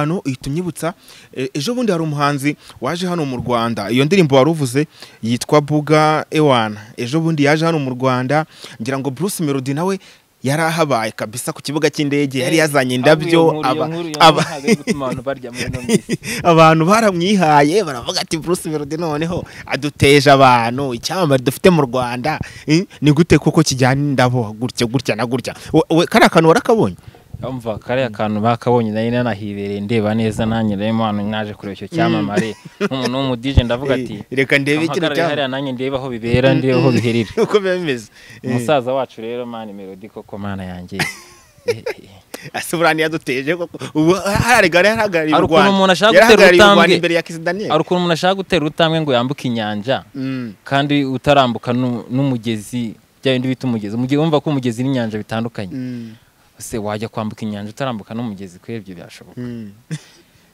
hano ihita unyibutsa eh, ejo bundi hari umuhanzi waje hano mu Rwanda iyo ndirimbo wari uvuze yitwa Buga Ewana ejo bundi yaje hano mu Rwanda ngira ngo Bruce Melody nawe yari ahabaye kabisa ku kibuga cy'indege yari yazanye indabyo aba- aba- abantu baramwihaye baravuga ati Bruce Melody noneho aduteje abantu icyamamare dufite mu Rwanda Eh, ni gute koko kijyana indabo gutya gutya na gutya We- we- kariya kantu warakabonye umva kariya kantu bakabonye nari nanahibereye ndeba neza nanjye rero hano naje kureba icyo cyamamare nk'umuntu w'umudije ndavuga ati Eh, reka ndebe ikintu ahagarare hariya nanjye ndebe aho bibera ndebe aho biherera uko biba bimeze Eh. umusaza wacu rero mani melody koko mana yanjye asubirana yaduteje koko ubu hararigara yarahagarariye Hari u ukuntu Rwanda umuntu ashaka yarahagarariye gutera u Rwanda urutambwe. imbere ya Kiss Daniel hari ukuntu umuntu ashaka gutera urutambwe ngo yambuke inyanja Mm. kandi utarambuka nu- n'umugezi bya bindi bita umugezi umugezi wumva ko umugezi n'inyanja bitandukanye Mm. ese wajya kwambuka inyanja utarambuka n'umugezi kubera ibyo byashoboka Mm.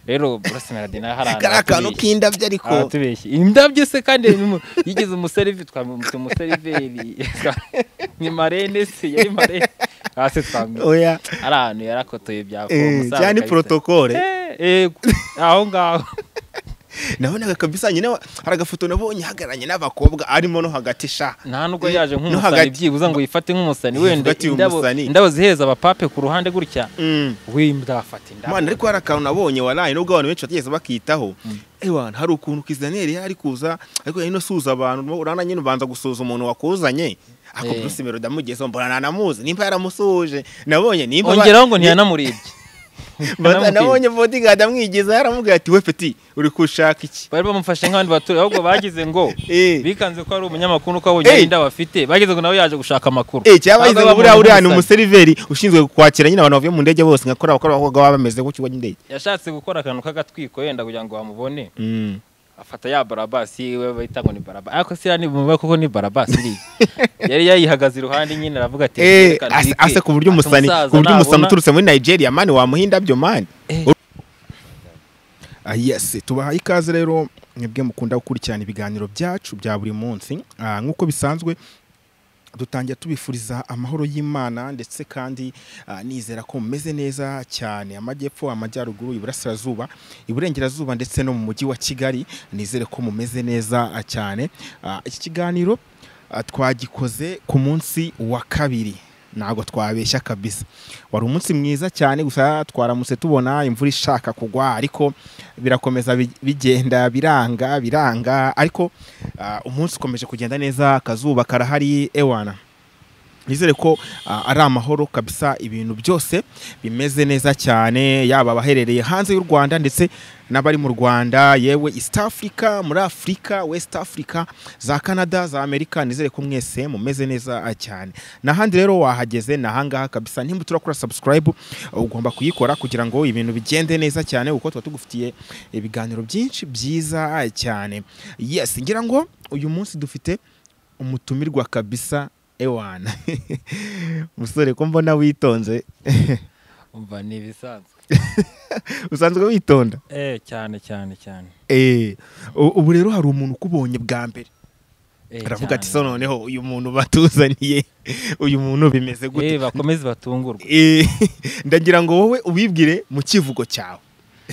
rero burasa melody nawe hari ahantu kariya kantu hatubeshye. k'indabyo ariko aratubeshye indabyo se kandi ni mu- yigeze umuseriveri twamwita umuseriveri ni marene se yari marene hasi twamwita oya ari ahantu yarakotoye bya Eh, umusaza cyane ni kabisa. protocole Eh, eh, aho ngaho nabonaga kabisa nyine wa- hari agafoto nabonye hagaranye n'abakobwa arimo no hagati sha nta nubwo yaje No nk'umusani hagati. byibuze ngo yifate nk'umusani wenda Hagati indabo umusani. indabo zihereza abapape ku ruhande gutya Mm. w'indafata indabo mana ariko hari akantu nabonye waraye nubwo abantu benshi batigeze bakitaho ewana hari ukuntu kizidaniyeli yari kuza ariko yari no suza abantu urana nyine ubanza gusuza umuntu wakuzanye ako Eh. bruce melody amugezeho mbona nanamuzi nimba yaramusuhuje nabonye nimba ba- ongeraho ngo ntiyanamuribye Bata- Ntiyanamubwiye. nabonye bodigadi amwigiza yaramubwiye ati we peti uri kushaka iki bari bamufashe nk'abandi baturage ahubwo bagize ngo Eh. bikanze ko ari umunyamakuru ko abonye Eh. indabo afite bagize ngo nawe yaje gushaka amakuru Eh, cyaba Cyangwa yize ngo buriya bamuha uriya ni nk'umusani. umuseriveri ushinzwe kwakira nyine abantu bavuye mu ndege bose nkakora abakora abakobwa baba bameze ku kigo cy'indege yashatse gukora akantu k'agatwiko yenda kugira ngo bamubone afata ya barabasi yiwe bahita ngo ni barabasi ariko siriya ni mu koko ni barabasi iriya yari yayihagaze iruhande nyine aravuga ati Eh, "Reka ase- ntwike." ase ku buryo Ati, umusani "Umusaza ku buryo umusani nabona- uturutse muri nigeria mani wamuha indabyo mani Eh. Ah, yes tubahaye ikaze rero mwebwe mukunda gukurikirana ibiganiro byacu bya buri munsi Ah, nk'uko bisanzwe dutangira tubifuriza amahoro y'imana ndetse kandi ah, nizera ko mumeze neza cyane amajyepfo amajyaruguru iburasirazuba iburengerazuba ndetse no mu mujyi wa kigali nizere ko mumeze neza ah, cyane Ah, iki kiganiro ah, twagikoze ku munsi wa kabiri ntabwo twabeshya kabisa wari umunsi mwiza cyane gusa twaramutse tubona imvura ishaka kugwa ariko birakomeza bi- bigenda biranga biranga ariko ah, umunsi ukomeje kugenda neza akazuba karahari ewana nizere ko ah, ari amahoro kabisa ibintu byose bimeze neza cyane yaba abaherereye hanze y'u rwanda ndetse n'abari mu rwanda yewe east africa muri afurika west africa za canada za amerika nizere ko mwese mumeze neza ah, cyane n'ahandi rero wahageze ni ahangaha kabisa nimba turakora subscribe ugomba kuyikora kugira ngo ibintu bigende neza cyane kuko tuba tugufitiye ibiganiro byinshi byiza ah, cyane yes ngira ngo uyu munsi dufite umutumirwa kabisa ewana musore ko mbona witonze umva ni ibisanzwe usanzwe witonda eh cyane cyane cyane Eh, u- ubu rero hari umuntu ukubonye bwa mbere Eh, aravuga ati cyane. so noneho uyu muntu batuzaniye uyu muntu bimeze eh gute bakomeze batungurwe Eh, ndagira ngo wowe ubibwire mu kivugo cyawe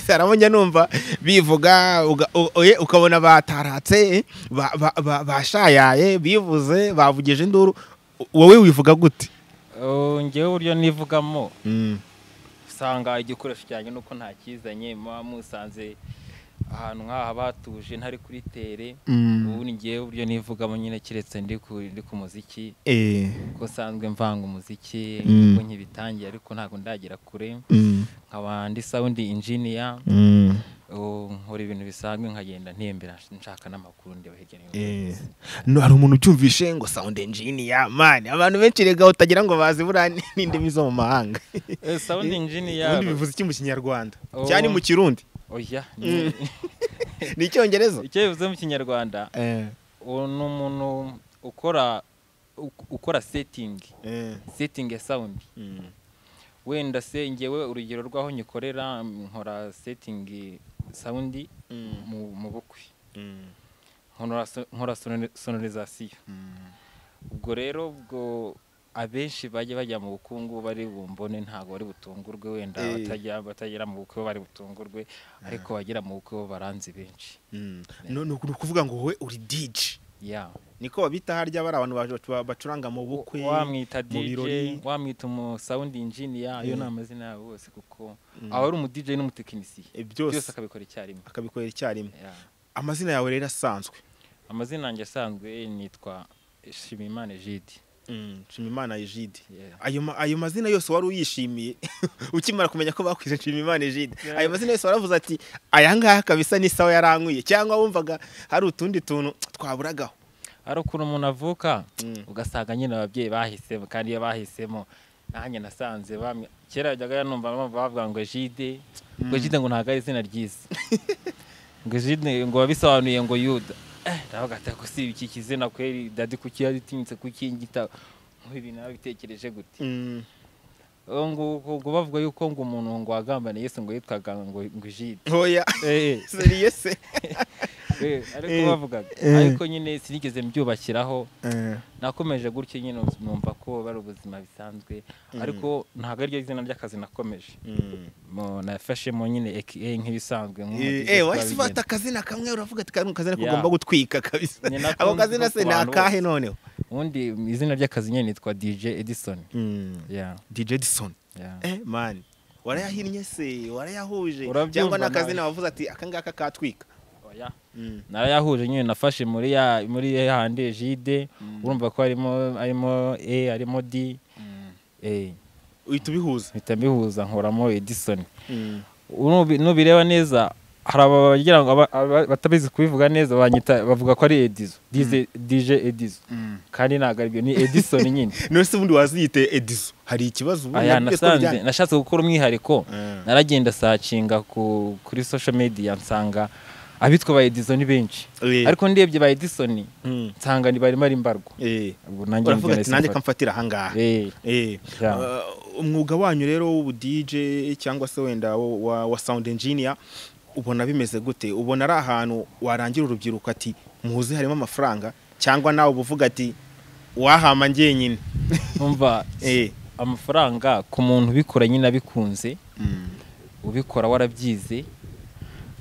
arabonye numva bivuga uga- u- oye, ukabona bataratse ba- ba- ba- bashayaye bivuze bavugije induru wowe wivuga gute Oh, njyewe uburyo nivugamo usanga igikoresho cyanjye nuko ntakizanye muba musanze ahantu nk'aha batuje ntari kuri tere Mm. ubundi njyewe uburyo nivugamo nyine keretse ndi ku ndi ku muziki Eh, kuko nsanzwe mvanga umuziki Mm. kuko nkibitangiye ariko ntabwo ndagera kure mm, nkaba ndi sawundi injiniya mm. oh, nkora ibintu bisanzwe nkagenda ntembera nshaka n'amakuru ndeba hirya no hino Eh, no hari umuntu ubyumvishe ngo sound engineer man abantu benshi rega utagira ngo bazi buriya ni- n'indimi zo mu mahanga Eh, sawundi injiniya ubundi bivuze iki mu kinyarwanda Oh. cyane mu kirundi oya ni- ni icyongereza icyo bivuze mu kinyarwanda Eh, uwo ni umuntu ukora uk- ukora setingi eh, setingi ya sawundi mm, wenda se ngewe urugero rw'aho nyikorera nkora setingi sawundi mm, mu mu bukwe mm, nkora so- nkora sonori- sonorizasiyo mm. ubwo rero ubwo abenshi bajya bajya mu bukungu bari bumbone ntabwo bari butungurwe wenda Eh. batajya batagera mu bukwe bari butungurwe ariko bagera mu bukwe bo baranze benshi No- ni ukuvuga ngo wowe uri dj ya niko babita harya bari abantu baje bacu- bacuranga mu bukwe wamwita mu birori. DJ wamwita umusawundi injiniya ayo Eh. ni amazina yabo bose kuko aba ari umu DJ n'umutekinisiye Eh, byose byose akabikora icyarimwe akabikorera icyarimwe Ya. amazina yawe rero asanzwe amazina yanjye asanzwe nitwa Shimimana Jide Mm, nshimimana ejide Yeah. ayo ma- ayo mazina yose wari uyishimiye ukimara kumenya ko bakwize nshimimana ejide Yeah. ayo mazina yose waravuze ati aya ngaya kabisa n'isawa yarankuye cyangwa wumvaga hari utundi tuntu twaburagaho hari ukuntu umuntu avuka Mm. ugasanga nyine ababyeyi bahisemo kandi iyo bahisemo nanjye nasanze bamwe- kera yajyaga numva bamva bavuga ngo jide ngo jide ngo ntabwo ari izina ryiza ngo jide ngo wabisobanuye ngo yuda Eh, ndavuga ati ako si iki kizina kweri dadi kuki yaditinyitse kuki ngita nk'ubu ibintu yabitekereje gute Mm, Ubu ngubu- ubwo bavuga yuko ngo umuntu ngo wagambaniye Yesu ngo yitwaga ngo ngo jide oya Eh, eh. seriye se Eh, ariko Eh, bavugaga eh. ariko nyine sinigeze mbyubakiraho nakomeje gutyo nyine numva ko bari ubuzima bisanzwe ariko ntabwo ariryo zina ry'akazi nakomeje Mm. Mu- nafashemo nyine aka nk'ibisanzwe Eh, nk'umugizi eh wahise twabigenze. ufata akazina kamwe uravuga ati kariya kazina ko Yeah. ugomba gutwika kabisa Ni nako ako nzi kazina ko se ku ni bantu akahe bose. noneho ubundi izina ry'akazi nyine nitwa dj edison Yeah, dj edison yeah. eh mani warayahinnye se warayahuje Urabyumva cyangwa nawe. n'akazina wavuze ati aka ngaka katwika Oya. Mm. narayahuje nyine nafashe muri ya muri ya hande jide urumva ko harimo harimo a harimo d eh uhita ubihuza mpita mbihuza nkuramo edison Nubi- nubireba neza hari aba bagira ngo aba- aba- batabizi kubivuga neza banyita bavuga ko ari edizo Dize- dj edizo kandi ntabwo aribyo ni edison nyine none se ubundi waziyite edizo hari ikibazo ubundi aya nabyo twabijyanye. nasanze nashatse gukora umwihariko Mm. naragenda sacinga ku, kuri social media nsanga abitwa ba edizo ni benshi Eh. ariko ndebye ba edison Mm. nsanga ni barimo ari mbarwa Eh. Ubwo nanjye uravuga nibyo ati nanjye nahise kamfatira ahangaha mfata. Eh, Eh, Yeah. uh, umwuga wanyu rero w'ubu DJ cyangwa se wenda wa, wa, wa sound engineer ubona bimeze gute ubona ari ahantu warangira urubyiruko ati muzi harimo amafaranga cyangwa nawe uba uvuga ati wahama ngenyine numva Eh. amafaranga ku muntu ubikora nyine abikunze ubikora warabyize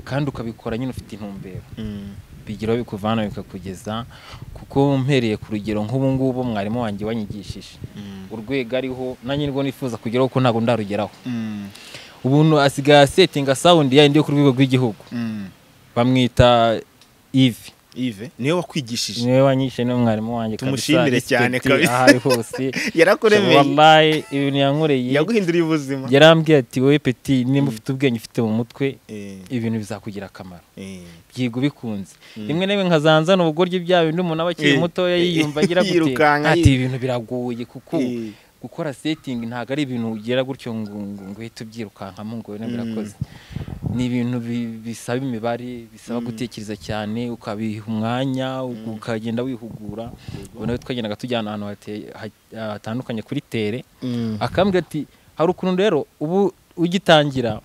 kandi ukabikora nyine ufite intumbero Mm. bigira aho bikuvana bikakugeza kuko mpereye ku rugero nk'ubu ngubu mwarimu wanjye wanyigishije Mm. urwego ariho nanjye nirwo nifuza kugeraho kuko ntabwo ndarugeraho Mm. ubuntu asigaye asetinga sawundi yayindi yo ku rwego rw'igihugu Mm. bamwita ivi Yves niwe wakwigishije niwe wanyishe niwe mwarimu wanjye kabisa, Tumushimire cyane respect kabisa. aho ari hose yarakuremeye wallahi ibintu yankoreye yaguhinduriye ubuzima yarambwiye ati wowe peti nimba ufite ubwenge ufite mu mutwe Eh, ibintu bizakugira akamaro eh. byiga ubikunze rimwe na rimwe nkazanzana ubugoryi bya bindi umuntu aba akiri Eh, mutoya eh, yiyumva agira gute yirukanka, ati yi- ibintu biragoye kuko Eh. gukora setingi ntabwo ari ibintu ugera gutyo ngo ngo ngo uhite ubyirukankamo ngo wenda Mm. birakoze ni ibintu bi- bisaba imibare bisaba gutekereza cyane ukabiha umwanya ukagenda wihugura ubona ko twagendaga tujyana ahantu hate- ha- hatandukanye kuri tere Mm. akambwira ati hari ukuntu rero ubu ugitangira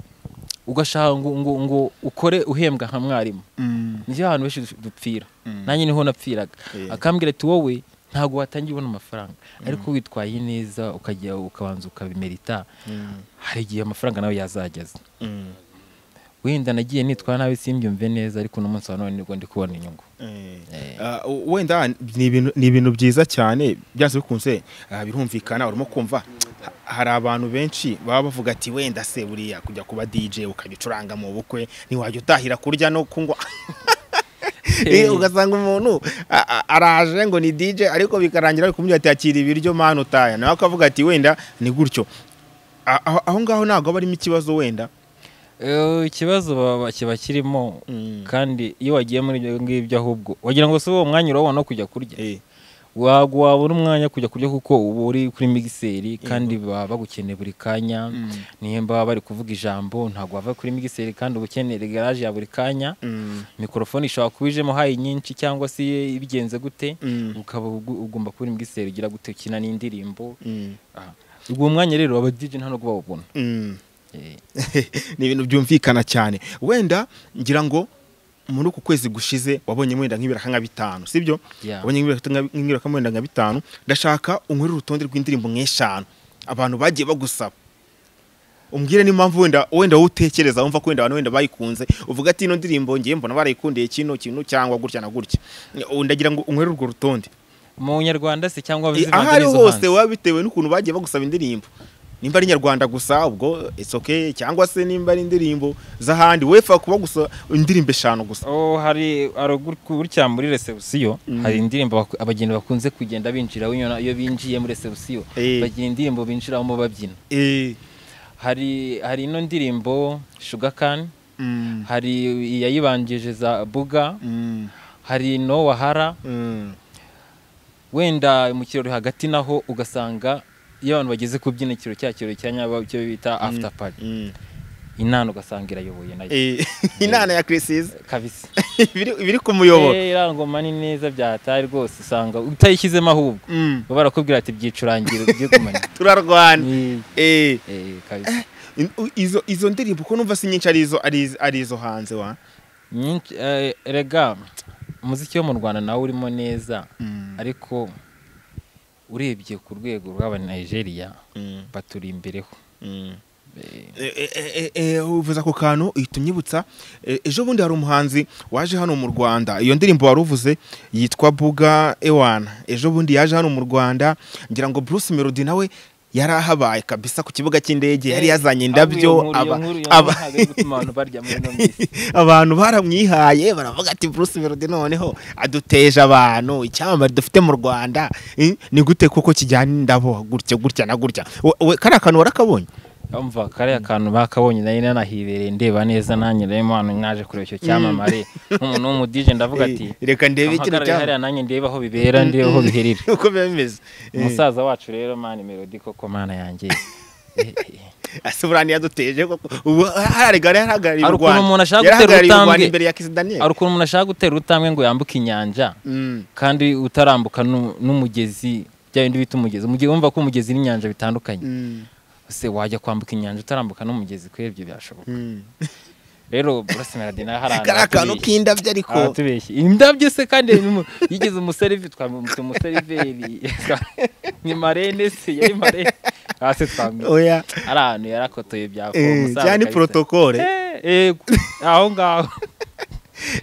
ugashaka ngo ngo ngo ukore uhembwa nka mwarimu Mm. nibyo abantu benshi du- dupfira Mm. nanjye niho napfiraga Eh. akambwira ati wowe ntabwo watangira ubona amafaranga ariko witwaye neza ukajya ukabanza ukabimerita Mm. hari igihe amafaranga nawe yazageza Mm. wenda nagiye nitwara nabi simbyumve neza ariko uno munsi wa none nibwo ndi kubona inyungu Eh. Eh. Ah, u- wenda ni ibintu- ni ibintu byiza cyane byanze bikunze ah, birumvikana urimo kumva ha- hari abantu benshi baba bavuga ati wenda se buriya kujya kuba DJ ukabicuranga mu bukwe ntiwajya utahira kurya no kunywa Eh, ugasanga umuntu a- a- araje ngo ni DJ ariko bikarangira ari kumubwira ati akira ibiryo mani utaya nawe akavuga ati wenda ni gutyo A- aho aho ngaho ntabwo aba arimo ikibazo wenda Eh, ikibazo baba- kiba kirimo Mm. kandi iyo wagiye muri ibyo ngibyo ahubwo wagira ngo si uwo mwanya urabona wo kujya kurya Eh, wabwo wabona umwanya wo kujya kurya kuko uba uri kuri migiseri kandi baba bagukeneye buri kanya nimba baba bari kuvuga ijambo ntabwo wava kuri migiseri kandi uba ukeneye garaje ya buri kanya mm, mikorofone ishobora kuba ijemo hayi nyinshi cyangwa se ibigenze gute mm, ukaba ugu- ugomba kuba uri migiseri ugira gute ukina n'indirimbo mm, Ah. ubwo mwanya rero aba DJ nta no kuwubona mm. ni ibintu byumvikana cyane wenda ngira ngo muri uku kwezi gushize wabonye wenda nk'ibiraka nka bitanu sibyo Yeah. wabonye nk'ibiraka nka- nk'ibiraka wenda nka bitanu ndashaka unkorere urutonde rw'indirimbo nk'eshanu abantu bagiye bagusaba umbwire n'impamvu wenda wenda wowe utekereza wumva ko wenda abantu wenda bayikunze uvuga ati ino ndirimbo ngiye mbona barayikundiye kino kintu cyangwa gutya na gutya Ubu ndagira ngo unkorere urwo rutonde mu nyarwanda se cyangwa Eh, aho ari ho hose waba bitewe n'ukuntu bagiye bagusaba indirimbo nimba ari nyarwanda gusa ubwo it's okay cyangwa se nimba ari indirimbo z'ahandi wefa kuba gusa indirimbo eshanu gusa Oh, hari hari gur- gutya muri resebusiyo Mm. hari indirimbo baku- abageni bakunze kugenda binjiraho iyo iyo binjiye muri resebusiyo Eh. bagira indirimbo binjiramo babyina Eh, hari hari ino ndirimbo shugakani mm, hari iyayibanjije za buga mm, hari no wahara mm. wenda mu kirori hagati naho ugasanga iyo abantu bageze kubyina ikiro cya kirori cya nyabo cyo bita after party Mm. inana ugasanga irayoboye nayo Eh, inana ya kirisizi kabisa ibiri ibiri ku muyoboro Eh, iriya ngoma ni neza byahataye rwose usanga utayishyizemo ahubwo Mm, baba barakubwira ati byicurangire ujye kumenya turarwana Ni- Eh, eh, kabisa in- u- izo izo ndirimbo ko numva si nyinshi ari izo ari izo- ari izo hanze wa Nyinshi- eh, erega umuziki wo mu rwanda nawe urimo neza Mm, ariko urebye ku rwego rw'abanigeria mm, baturi imbereho mm. Eh, Eh, eh, eh, eh, uvuze ako kantu uhita unyibutsa eh, ejo bundi hari umuhanzi waje hano mu rwanda iyo ndirimbo wari uvuze yitwa buga ewana ejo bundi yaje hano mu rwanda ngira ngo bruce melody nawe yari ahabaye kabisa ku kibuga cy'indege yari yazanye indabyo aba- aba- abantu baramwihaye baravuga ati bruce melody noneho aduteje abantu icyamamare dufite mu rwanda Eh, ni gute koko kijyana indabo gutya gutya na gutya We- we- kariya kantu warakabonye umva kariya kantu bakabonye nari nanahibereye ndeba neza nanjye rero hano mwaje kureba icyo cyamamare nk'umuntu w'umudije ndavuga ati Eh, reka ndebe kino ampagarare cyamamare hariya nanjye ndebe aho bibera ndebe aho biherera uko biba bimeze umusaza wacu rero mani melody koko mana yanjye Eh, eh. asubirani yaduteje koko ubu hararigari yarahagarariye Hari u ukuntu Rwanda umuntu ashaka gutera yarahagarariye u Rwanda urutambwe. imbere ya Kiss Daniel hari ukuntu umuntu ashaka gutera urutambwe ngo yambuke inyanja Mm, kandi utarambuka nu- n'umugezi bya bindi bita umugezi umugezi wumva ko umugezi n'inyanja bitandukanye mm, ese wajya kwambuka inyanja utarambuka n'umugezi kuri ibyo byashoboka mm. rero burasa melody nawe hari ahantu kariya kantu yatubeshye. k'indabyo ariko aratubeshye indabyo se kandi n'umu- yigeze umuseriveri twamwita umuseriveri ni marene se yari marene hasi twamwita oya ari ahantu yarakotoye byakora eh, umusaza cyane kabisa. protokole Eh, yego. aho ngaho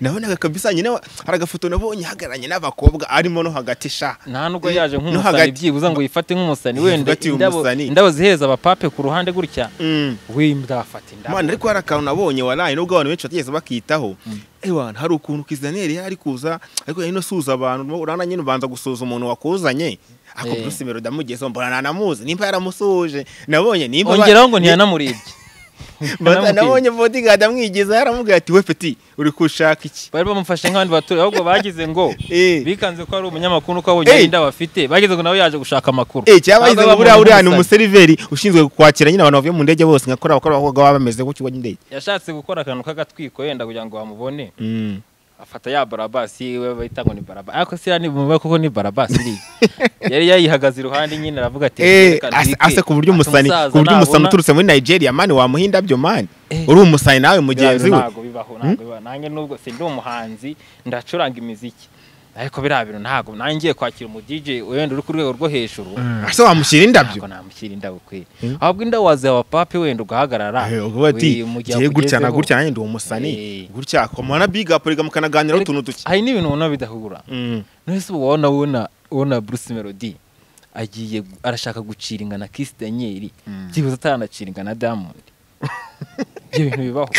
nabonaga kabisa nyine wa- hari agafoto nabonye hagararanye n'abakobwa arimo no hagati sha nta nubwo Eh, yaje no nk'umusani hagati- byibuze ngo yifate nk'umusani wenda Yifate indabo umusani. indabo zihereza abapape ku ruhande gutya Mm. windafata indabo mana ariko hari akantu nabonye waraye nubwo abantu benshi batigeze bakitaho ewana hari ukuntu Kiss Daniel yari ari kuza ariko yari no suza abantu urana nyine ubanza gusuza umuntu wakuzanye ako Eh. Bruce Melody amugezeho mbona nanamuzi nimba yaramusuhuje nabonye nimba ba- ongeraho ngo ntiyanamurebye Bata Ntiyanamubwiye. nabonye bodyguard amwigiza yaramubwiye ati we peti uri kushaka iki bari bamufashe nk'abandi baturage ahubwo bagize ngo Eh. bikanze ko ari umunyamakuru ko abonye Eh. inda bafite bagize ngo nawe yaje gushaka amakuru Eh, cyaba Nawe yize ngo bamuha buriya uriya ni nk'umusani. umuseriveri ushinzwe kwakira nyine abantu bavuye mu ndege bose nkakora abakora abakobwa baba bameze ku kigo cy'indege yashatse gukora akantu k'agatwiko yenda kugira ngo bamubone afata ya barabasi yiwe bahita ngo ni barabasi ariko se ni bumva koko ni barabasi iriya yari yayihagaze iruhande nyine aravuga ati Eh, "Reka ase ntwike." ase ku buryo Ati, umusani "Umusaza ku buryo umusani nabona- uturutse muri Nigeria mani wamuha indabyo mani Eh. uri umusani nawe mugenzi we ntabwo bibaho ntabwo bibaho nanjye nubwo se ndi umuhanzi ndacuranga imiziki ariko biriya bintu ntabwo nanjye ngiye kwakira umu DJ wenda uri ku rwego rwo hejuru ase wamushyira indabyo ntabwo namushyira indabo kweli Mm. ahubwo indabo waziha abapapi wenda ugahagarara Eh, uvuga ati we, mu gihe ngiye gutya na akugezeho." gutya nanjye ndi umusani Eh. gutya komuha na big up reka mukanaganiraho utuntu duke hari n'ibintu ubona bidahura Mm. none se ubu wabona ubona ubona bruce melody agiye arashaka gucira ingana kisi daniel Mm. byibuze ataranacira ingana diamond ibyo bintu bibaho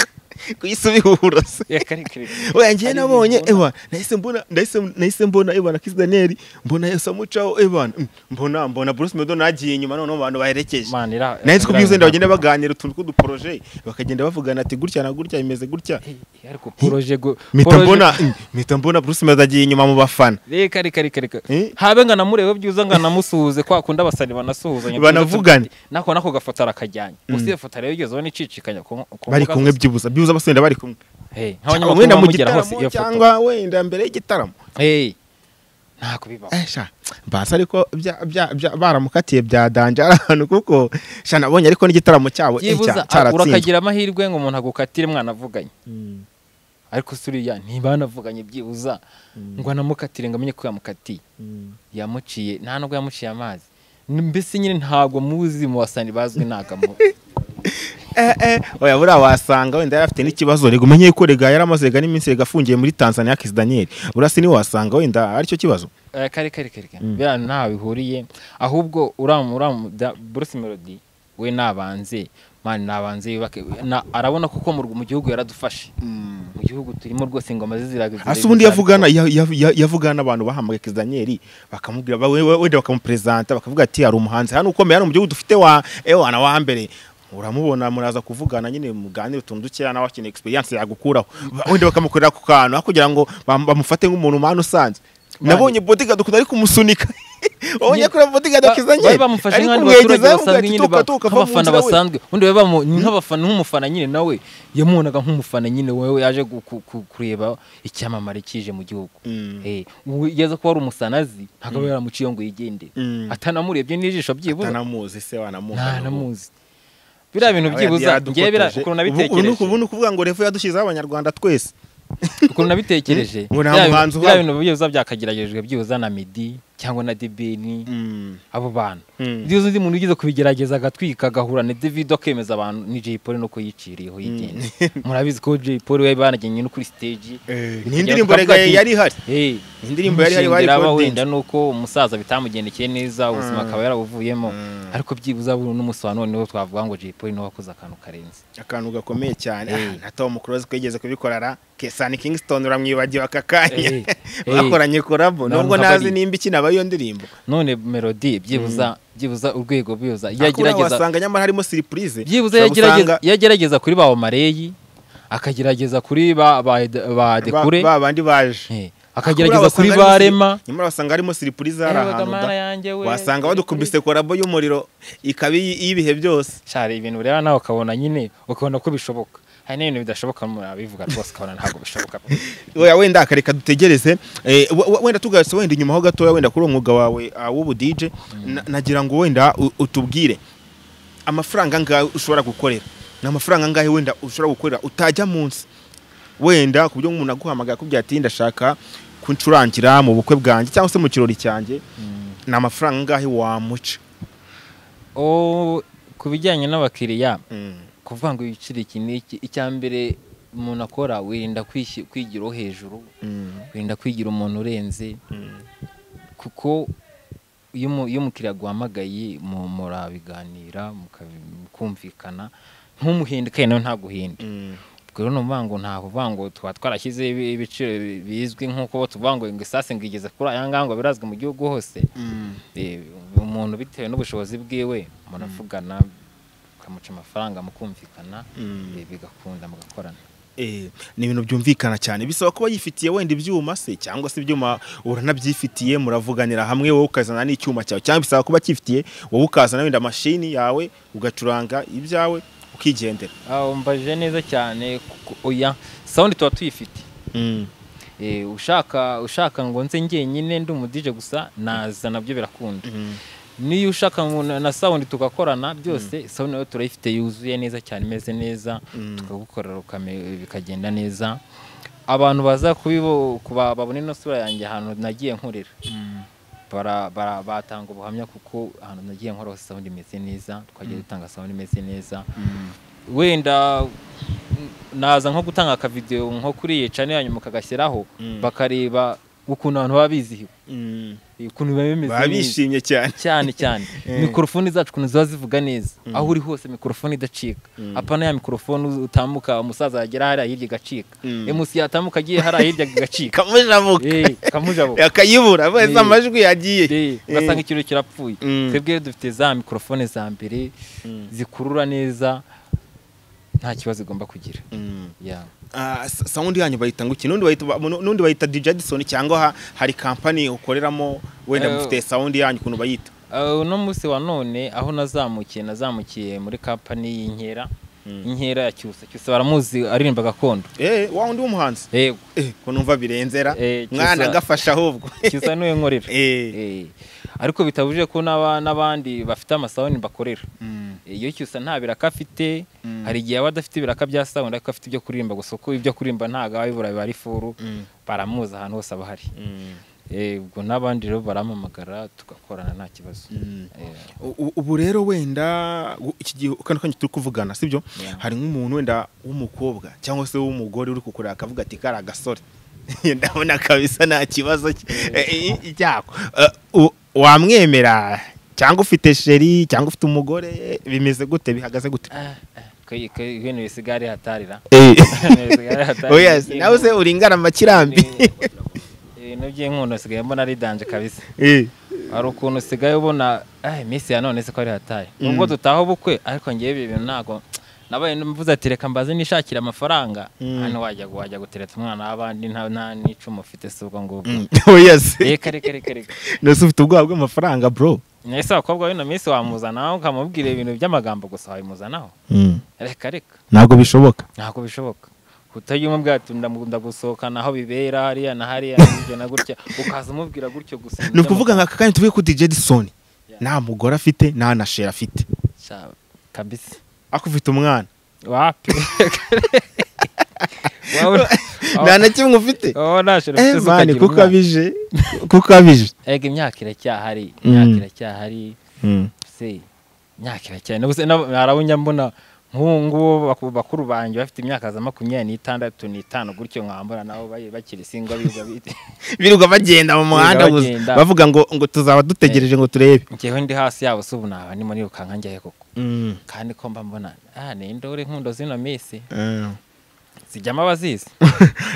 ku isi ubihura se reka reka reka. oya ngiye Hari nabonye ibintu ewa nahise mbona nahise nahise mbona ewa na Kiss Daniel mbona Yesu amucaho ewa mm, mbona mbona Bruce Melody nagiye inyuma noneho abantu baherekeje Mana ira- naho two ira- bwize ira- bagenda baganira utuntu tw'uduporoje bakagenda bavugana ati gutya na gutya bimeze gutya Eh, eh, ariko poroje go mpita poroje- mbona mm, mpita mbona Bruce Melody agiye inyuma mu bafana reka reka reka reka Eh? habe ngo anamurebe byiza ngo anamusuhuze kwa kundi abasani banasuhuzanya Banavugane. nako nako gafoto arakajyanye gusa iyo foto rero yigeze ubona icicikanya ku ku bari mbuga kumwe zose. byibuza byibuza basenda bari kumwe Hey, Cyangwa nk'abanyamakuru wenda mu bamugera hose gitaramo iyo foto cyangwa wenda mbere y'igitaramo Hey, ntabwo bibaho Eh, sha basi ariko bya- bya- bya- baramukatiye bya danje ahantu kuko sha nabonye ariko n'igitaramo cyabo eh, byibuza cya- cyaratsinzwe urakagira amahirwe ngo umuntu agukatire mwana avuganye ariko suriya ntibanavuganye byibuza ngo anamukatire ngo amenye ko yamukatiye yamuciye nta nubwo yamuciye amazi mbese nyine ntabwo muzi mu basani bazwi ntabwo amuzi oya buriya wasanga wenda yari afite n'ikibazo rega umenye ko rega yari amaze rega n'iminsi rega afungiye muri tanzania kisi daniel buriya si niwe wasanga wenda aricyo kibazo Eh, kare kare kare kare biriya ntaho bihuriye ahubwo uramu uramu da- Bruce Melody we nabanze mani nabanze yubake na- arabona kuko mu rw- mu gihugu yaradufashe mu gihugu turimo rwose ingoma ze ziraga hasi ubundi yavugana ya- ya- ya- yavugana n'abantu bahamagaye kisi daniel bakamubwira ba- we- we- wenda bakamuperezanta bakavuga ati hari umuhanzi hano ukomeye hano mu gihugu dufite wa ewana wa mbere uramubona muraza kuvugana nyine muganire utuntu dukeya nawe akeneye experience yagukuraho Ba- wenda bakamukorera ku kantu aho kugira ngo bam- bamufate nk'umuntu umwana usanze Mani. nabonye bodyguard ukuntu ari kumusunika wabonye Ni- kuri bodyguard Ba- akiza nyine bari bamufashe ari nk'abandi kumwegereza baturage yamubwira basanzwe ati nyine ba- tuka tuka va mu nk'abafana nzira we. basanzwe undi we bamu- nk'abafana nk'umufana nyine nawe yamubonaga nk'umufana nyine wewe yaje gu- ku- ku- kureba icyamamare kije mu gihugu Mm. Eh, ubu yaza kuba ari umusanazi ntabwo aba yaramuciyeho ngo yigende Mm. atanamurebye n'ijisho byibuze atanamuzi se wanamuzi nta namuzi biriya bintu byibuza ngewe biriya- ukuntu nabitekereje ubu ni ukuvuga ngo revo yadushyizeho abanyarwanda twese ukuntu nabitekereje Ngo nta biriya muhanzi bintu- biriya uhaba. bintu byibuza byakageragejwe byibuza na midi cyangwa na debeni abo bantu Mm. iyo uzi undi muntu ugize kubigerageza agatwika agahura na davido akemeza abantu ni jay polly nuko yiciriyeho yigenze murabizi ko jay polly we banagennye no kuri stage ni indirimbo rega yari ihari Hey, Ni indirimbo yari ihari bari aba kodinze. wenda nuko umusaza bitamugendekeye neza ubuzima Mm. akaba yarabuvuyemo Mm. ariko byibuza buri n'umunsi wa none niwo twavuga ngo jay polly niwe wakoze akantu karenze akantu gakomeye cyane Eh. Ah, na tom close kwigeze kubikorana kesani kingston uramwibagiwe aka kanya Eh, eh. bakoranye korabo N'abantu nubwo ntazi nk'abari. nimba ikinaba iyo ndirimbo none melody byibuza byibuza urwego byibuza iyo Ariko uriya agerageza wasanga nyamara harimo surprise byibuze Ushobora yagerageza gusanga yagerageza kuri ba Omareyi akagerageza kuri ba ba ba ba- Dekure ba bandi baje eh, Kuriya akagerageza wasanga kuri harimo ba siri- Rema nyamara wasanga harimo surprise hari Ewe ahantu gamana da- yanjye we wasanga badukubise korabo y'umuriro ikaba iy- iy'ibihe byose cyari ibintu ureba nawe ukabona nyine ukabona ko bishoboka hari n'ibintu bidashoboka murabivuga rwose ukabona ntabwo bishoboka oya wenda akareka dutegereze Eh, we- we- wenda tugarutse wenda inyuma ho gatoya wenda kuri uwo mwuga wawe ah, w'ubudije na- nagira ngo wenda u- utubwire amafaranga angahe ushobora gukorera ni amafaranga angahe wenda ushobora gukorera utajya munsi wenda ku buryo nk'umuntu aguhamagara akubwira ati ndashaka kuncurangira mu bukwe bwanjye cyangwa se mu kirori cyanjye ni amafaranga angahe wamuca o ku bijyanye n'abakiriya Mm. kuvuga ngo wicire iki n'iki icya mbere umuntu akora wirinda kwishyi- kwigiraho hejuru Mm. wirinda kwigira umuntu urenze Mm. kuko iyo umu- iyo umukiriya aguhamagaye mu- murabiganira mukabi- mukumvikana ntumuhinde kandi nawe ntaguhinde Mm. ubwo rero ni ukuvuga ngo ntabwo uvuga ngo tuba twarashyize ibi- ibiciro bi- bizwi nk'uko tuvuga ngo ngo isase ngo igeze kuri aya ngaya ngo birazwi mu gihugu hose Mm. Eh, umuntu bitewe n'ubushobozi bwiwe muravugana ukamuca amafaranga mukumvikana Mm. eh, bigakunda mugakorana Eh, ni ibintu byumvikana cyane bisaba kuba yifitiye wenda ibyuma se cyangwa se ibyuma uranabyifitiye muravuganira hamwe wowe ukazana n'icyuma cyawe cyangwa bisaba kuba cyifitiye wowe ukazana wenda mashini yawe ugacuranga ibyawe ukigendera aho mbaje neza cyane kuko oya sawundi tuba tuyifite Eh, ushaka ushaka ngo nze njyenyine ndi umudije gusa naza nabyo birakunda niyo ushaka ngo na- na sawundi tugakorana byose sawundi nayo turayifite yuzuye neza cyane imeze neza Mm. tukagukorera ukame- bikagenda neza abantu baza kubibo kuba- babona ino sura yanjye ahantu nagiye nkorera bara- bara- batanga ubuhamya kuko ahantu nagiye nkora hose sawundi imeze neza twagiye dutanga sawundi imeze neza wenda naza nko gutanga akavidewo nko kuri yecane hanyuma kagashyiraho Mm. bakareba ukuntu abantu baba bizihiwe ukuntu biba bimeze baba neza. bishimye cyane cyane cyane Eh. mikorofoni zacu ukuntu ziba zivuga neza aho uri hose mikorofoni idacika apana ya mikorofoni utambuka umusaza yagera hariya hirya igacika Mm. emusi yatambuka agiye hariya hirya igacika kamujabuka Eh, kamujabuka akayibura wese Eh. amajwi yagiye Eh, ugasanga Eh. ikiro kirapfuye Mm. twebwe rero dufite za mikorofone za mbere Mm. zikurura neza nta kibazo igomba kugira Mm. Yeah. Ah, sa- sawundi yanyu bayita ngo iki n'undi bayita ba- nu- n'undi bayita DJ Addison cyangwa ha- hari kampani ukoreramo wenda Eh, mufite sawundi yanyu ukuntu bayita Uh, uno munsi wa none aho nazamukiye nazamukiye muri kampani y'inkera inkera ya cyusa cyusa baramuzi aririmba gakondo Eh, wa wundi w'umuhanzi yego Eh, ko numva birenzera Eh, cyusa- mwana agafasha ahubwo cyusa niwe nkorera Eh. Eh, ariko bitabujije ko n'aba- n'abandi bafite amasawuni bakorera iyo cyusa nta biraka afite Mm. hari igihe aba adafite ibiraka bya sawundi ariko afite ibyo kurimba gusa uko ibyo kurimba ntabwo aba bibura biba ari furu baramuzi ahantu hose aba ahari Eh, ubwo n'abandi rero baramamagara tugakorana nta kibazo Eh, U- u- ubu rero wenda u- iki gihe kano kanya turi kuvugana sibyo Yeah. hari nk'umuntu wenda w'umukobwa cyangwa se w'umugore uri kukureba akavuga ati kari agasore ndabona kabisa nta kibazo cye- eh, eh, cyako Eh, u- wamwemera cyangwa ufite sheri cyangwa ufite umugore bimeze gute bihagaze gute ah, ah, kwe- kwe- ibintu bisigaye ari hatarira Eh. Ibintu bisigaye ari hatarira. Oya, se, nawe se uringana amakirambi ibintu by'inkundo usigaye mbona ari danje kabisa Eh. hari ukuntu usigaye ubona "Ah, iminsi ya none siko ari hatari nubwo dutaha ubukwe ariko ngewe ibi bintu ntabwo nabaye mvuze ati reka mbaze nishakira amafaranga Mm. hano wajya wajya gutereta umwana w'abandi nta nta n'icumu ufite si ubwo ngubwo Oya, se reka reka reka reka nose ufite ubwoba bw'amafaranga bro ese abakobwa b'ino minsi wamuzanaho ukamubwira ibintu by'amagambo gusa wabimuzanaho reka reka ntabwo bishoboka ntabwo bishoboka utajya umubwira ati ndamukunda gusohokana aho bibera hariya na hariya na gutya na gutya ukaza umubwira gutyo gusa ni ukuvuga nka kanya tuvuye kuri DJ Edison nta mugore afite nta na sheri afite Sha- kabisa ariko ufite umwana wapi Wabona- nta na kimwe ufite wabona nashira Eh, ufite mani ukagira kuko umwana. abije kuko abije Ega imyaka iracyahari Mm. imyaka iracyahari Mm. se imyaka iracyahari n'ubuse harabunya mbona nk'ubu ngubu baku- bakuru banjye bafite imyaka za makumyabiri n'itandatu n'itanu gutyo nkambura nabo bari bakiri singwa biga bite birirwa bagenda mu muhanda Birirwa gusa, bagenda. bavuga ngo ngo tuzaba dutegereje ngo turebe njyewe ndi hasi yabo se ubu naba ndimo nirukanka njyayo koko kandi ko mba mbona ah ni indore nkundo zino minsi Eh. zijyamo abazizi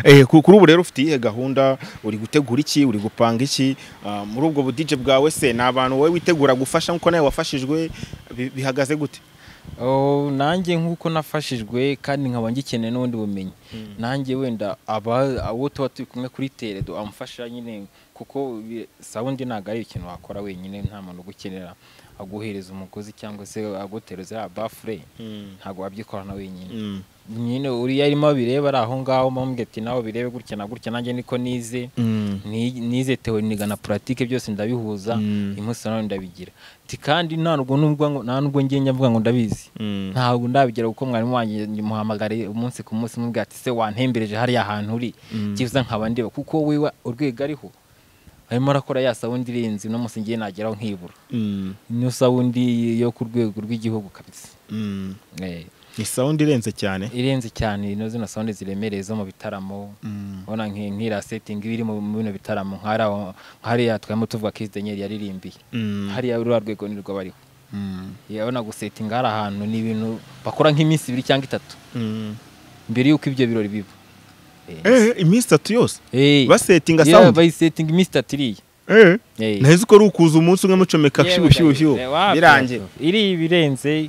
Eh, ku- kuri ubu rero ufite iyihe gahunda uri gutegura iki uri gupanga iki Ah, muri ubwo budije bwawe se ni abantu wowe witegura gufasha nk'uko nawe wafashijwe bi- bihagaze gute Oh, nanjye nk'uko nafashijwe kandi nkaba ngikeneye n'ubundi bumenyi nanjye wenda aba abo tuba turi kumwe kuri teredo amfasha nyine kuko bi- sawundi ntabwo ari ikintu wakora wenyine nta muntu ugukenera aguhereza umugozi cyangwa se agutereza ya bafure ntabwo wabyikorana wenyine Mm. nyine uriya arimo bireba ari aho ngaho mubwira ati nawe birebe gutya na gutya nanjye niko nize Mm. Ni- nize tewe niga na puratike byose ndabihuza Mm. umunsi nawe ndabigira Ti kandi nta nubwo numva ngo- nta nubwo ngenge mvuga ngo ndabizi Mm. ntabwo ndabigira kuko mwarimu wanjye muhamagariye umunsi ku munsi mubwira ati se wantembereje hariya hantu uri Mm. byiza nkaba ndeba kuko wewe urwego ariho arimo arakora ya sawundi irenze uno munsi ngiye nageraho nkibura Mm. niyo sawundi yo ku rwego rw'igihugu kabisa Mm. Eh, ni sound irenze cyane irenze cyane ino zino sawundi ziremereye zo mu bitaramo Mm. ubona nki- nk'iriya setingi iba iri mu mu bino bitaramo nk'ariya- nk'hariya twamo tuvuga ko denyeri yaririmbiye Mm. hariya ruriya rwego ni rwo bariho Mm. yabona gusetinga hari ahantu ni ibintu bakora nk'iminsi ibiri cyangwa itatu Mm. mbere y'uko ibyo birori biba Eh, iminsi itatu yose Eh. basetinga Yeah, sound bayisetinga iminsi itatu iriya Eh. Eh. nahise uko ari ukuza umunsi umwe mucomeka Yeah, shibu shibu shibu eh, wapi, birangiye iriya ibirenze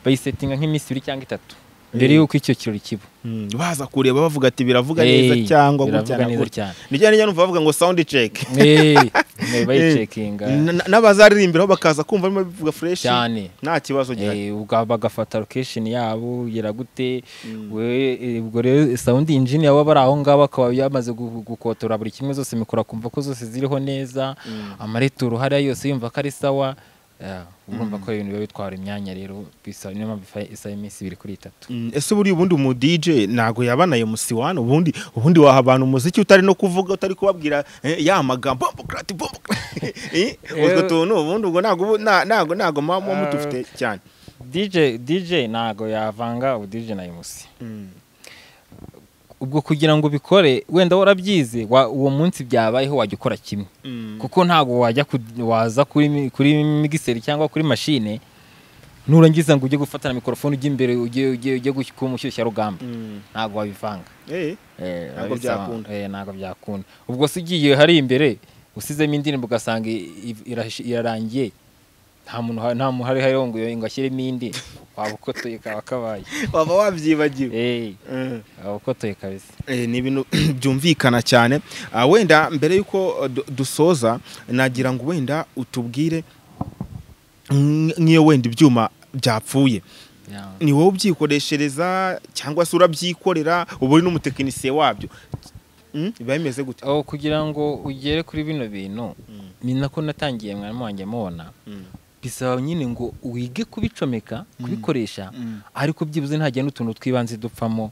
bayisetinga nk'iminsi ibiri cyangwa itatu mbere y'uko icyo kirori kiba Mm, baza kureba bavuga ati biravuga Eh, neza cyangwa gutya biravuga na neza gutya cyane ni cyane numva bavuga ngo sound check Eh, eh, bayicekinga Na- na- n'abazaririmbiraho bakaza kumva barimo bivuga fresh cyane nta kibazo gihari Eh, ubwo bagafata location yabo yera gute Mm. we- eh, ubwo rero sound engineer waba ari aho ngaho akaba yamaze gu- gukotora buri kimwe zose mikoro akumva ko zose ziriho neza Mm. amareturo hariya yose yumva ko ari sawa Eh, urumva ko ibintu biba bitwara imyanya rero bisa niyo mpamvu ifa- isaba iminsi ibiri kuri itatu Mm, ese buriya ubundi umu DJ ntago yabanaye musiwani ubundi ubundi waha abantu umuziki utari no kuvuga utari kubabwira eh, ya magambo bombokrati bombokrati utwo Eh. tuntu ubundi ubwo ntago ubu- na- ntago ntago muba muba mudufite cyane DJ DJ ntago yavanga ubu DJ na MC ubwo kugira ngo ubikore wenda warabyize wa- uwo munsi byabayeho wajya ukora kimwe kuko ntabwo wajya ku- waza kuri mi- kuri migiseri cyangwa kuri mashine nurangiza ngo ujye gufatana mikorofone ujye imbere ujye ujye ujye gushyi- kuba umushyushyarugamba Mm. ntabwo wabivanga Eh, Eh, Ntabwo ababisaba- byakunda. eh, ntabwo byakunda ubwo se ugiye hari imbere usizemo indirimbo ugasanga i- i- irashi- irarangiye nta muntu uhari- nta muntu hari hariho ngo ngo ashyiremo indi waba ukotoye kaba kabaye waba wabyibagiwe Eh, Mm. waba ukotoye kabisa Eh, ni ibintu byumvikana cyane Ah, wenda mbere y'uko eh, du- dusoza nagira ngo wenda utubwire mm, nk'iyo wenda ibyuma byapfuye Yeah. ni wowe ubyikoreshereza cyangwa se urabyikorera uba uri n'umutekinisiye wabyo Mm, biba bimeze gute aho kugira ngo ugere kuri bino bintu Mm. ni nako natangiye mwarimu wanjye mubona bisaba nyine ngo wige kubicomeka kubikoresha ariko byibuze ntagenda utuntu tw'ibanze dupfamo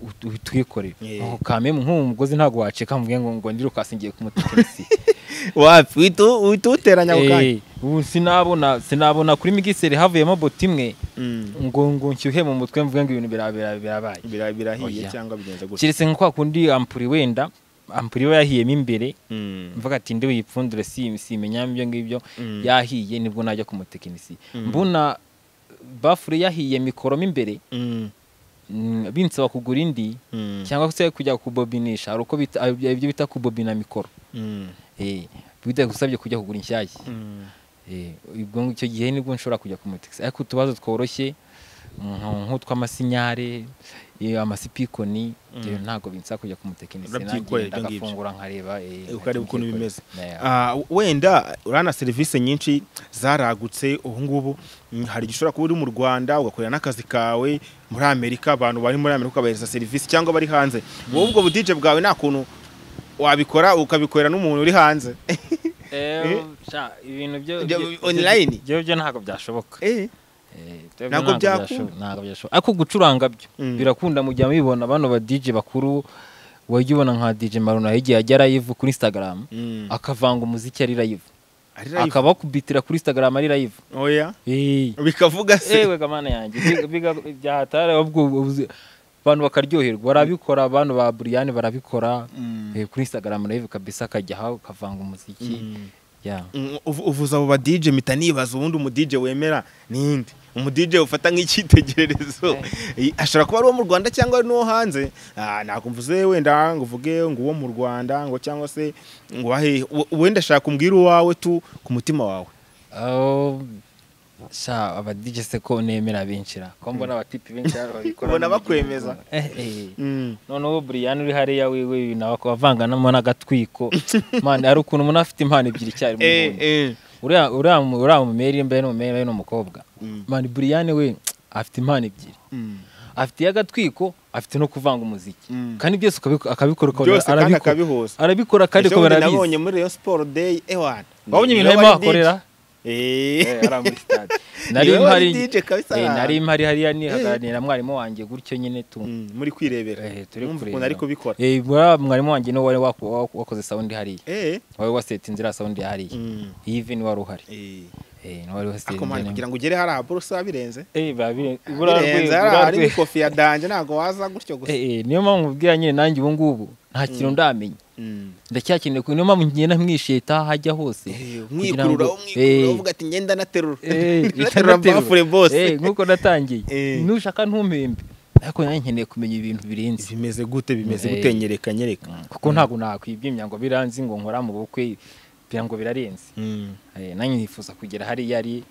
ut- utwikore Yeah. aho kamwe nk'uwo mugozi ntabwo waceka mvuge ngo ngo ndirukasi ngiye kumutekinisi wapi uhita- uhita uwuteranya ako kanya Eh, ubu sinabona sinabona kuri migiseri havuyemo boti imwe Mm. ngo ngo nshyuhe mu mutwe mvuge ngo ibintu bira- bira- birabaye Bira- birahiye Oya. cyangwa bigenze gutya keretse nka kwa kundi ampuri wenda ampuri iba yahiyemo imbere Mm. mvuga ati ndi buyipfundure si- simenya ibyo ngibyo Mm. yahiye nibwo najya ku mutekinisi Mm. mbona bafure yahiye mikoro mo imbere Mm. mm, binsaba kugura indi Mm. cyangwa se kujya kubobinisha hari uko bita- ibyo bita kubobina mikoro Mm. Eh, bitagusabye kujya kugura inshyashya Mm. Eh, ubwo icyo gihe nibwo nshobora kujya ku mutekinisi ariko utubazo tworoshye mm, nk'utw'amasinyare eh, amasipikoni ibyo ntabwo binsaba kujya ku mutekinisi Urabyikorera nagenda ibyo ngibyo. agafungura nkareba eh, ukareba ukuntu bimeze Yeah. Ah, wenda urana serivisi nyinshi zaragutse ubu ngubu mm, hari igihe ushobora kuba uri mu rwanda ugakorera n'akazi kawe muri amerika abantu bari muri amerika ukabahereza serivisi cyangwa bari hanze wowe ubwo budije bwawe nta kuntu wabikora ukabikorera n'umuntu uri hanze Eh? Eh, sha, ibintu byo Byo- byo- online? byo byo ntabwo byashoboka Eh, Eh, byo- byo Ntabwo byakunda? byashoboka- ntabwo byashoboka ariko gucuranga byo Mm. birakunda mujya mubibona bano ba DJ bakuru wajya ubona nka DJ Maruna igihe ajya live kuri Instagram mm, akavanga umuziki ari live ari live? akaba kubitira kuri Instagram ari live oya eh bikavuga se ewe gamana yanjye biga- biga- byahatari ahubwo ubuze- abantu bakaryoherwa barabikora abantu ba Brian barabikora Mm. eh, kuri Instagram live kabisa akajya aho akavanga umuziki Mm. yeah Mm, uvu- uvuze abo ba DJ mpita nibaza ubundi umu DJ wemera ninde umu DJ ufata nk'icyitegererezo Eh, ashobora kuba ari uwo mu Rwanda cyangwa ari n'uwo hanze Ah, ntabwo mvuze wenda ngo uvuge ngo uwo mu Rwanda ngo cyangwa se ngo wahe we- wenda shaka umbwira uwawe tu ku mutima wawe aho sha aba DJ se ko nemera benshira ko mbona abatipi benshi hano babikora Ubona mu gihe bakwemeza. gito. Eh, eh. Mm. noneho Brian uri hariya wiwe ibintu akaba avanganamo n'agatwiko man ari ukuntu umuntu afite impano ebyiri icyarimwe Eh, ubundi. eh. uriya uriya mu- uriya mu meri mbe n'umumeri we n'umukobwa Mm. man Brian we afite impano ebyiri Mm. afite iy'agatwiko afite no kuvanga umuziki Mm. kandi byose ukabiko- akabikora ukabona byose kandi arabikora. akabihuza arabikora kandi Ejo ko bundi barabizi nabonye muri Rayon Sport Day ewana wabonye ibintu arimo ahakorera Eh, ari aho muri stade. Nari Niwe wari mpari DJ kabisa eh, aha. nari mpari hariya nihaganira na mwarimu wanjye gutyo nyine tu Mm, muri kwirebera eh, turi Numva ukuntu kureba. ari kubikora Eh, buriya mwarimu wanjye niwe wari waku- waku- wakoze sound hariya Eh. wari waseta inzira sound hariya Mm. even wari uhari Eh. eh niwe wari waseta ako mwana inzira kugira ngo ugere hariya buruse wabirenze eh babire birenze hariya hari n'ikofi ya danje ntabwo waza gutyo gusa eh eh, niyo mpamvu mbwira nyine nanjye ubu ngubu nta kintu ndamenya Mm. ndacyakeneye ku niyo mpamvu ngenda mwisheta hajya hose Eh, kugira umwikurura ngo- umwikurura eh, uvuga ati ngenda naterura Eh, naterura mbafure Eh, bose nk'uko natangiye Eh. nushaka ntumpembe ariko nanjye nkeneye kumenya ibintu birenze bimeze gute bimeze Eh. gute nyereka nyereka kuko ntabwo nakwibyimbya ngo biranze ngo nkora mu bukwe kugira ngo birarenze Mm. Eh, nanjye nifuza kugera hariya ari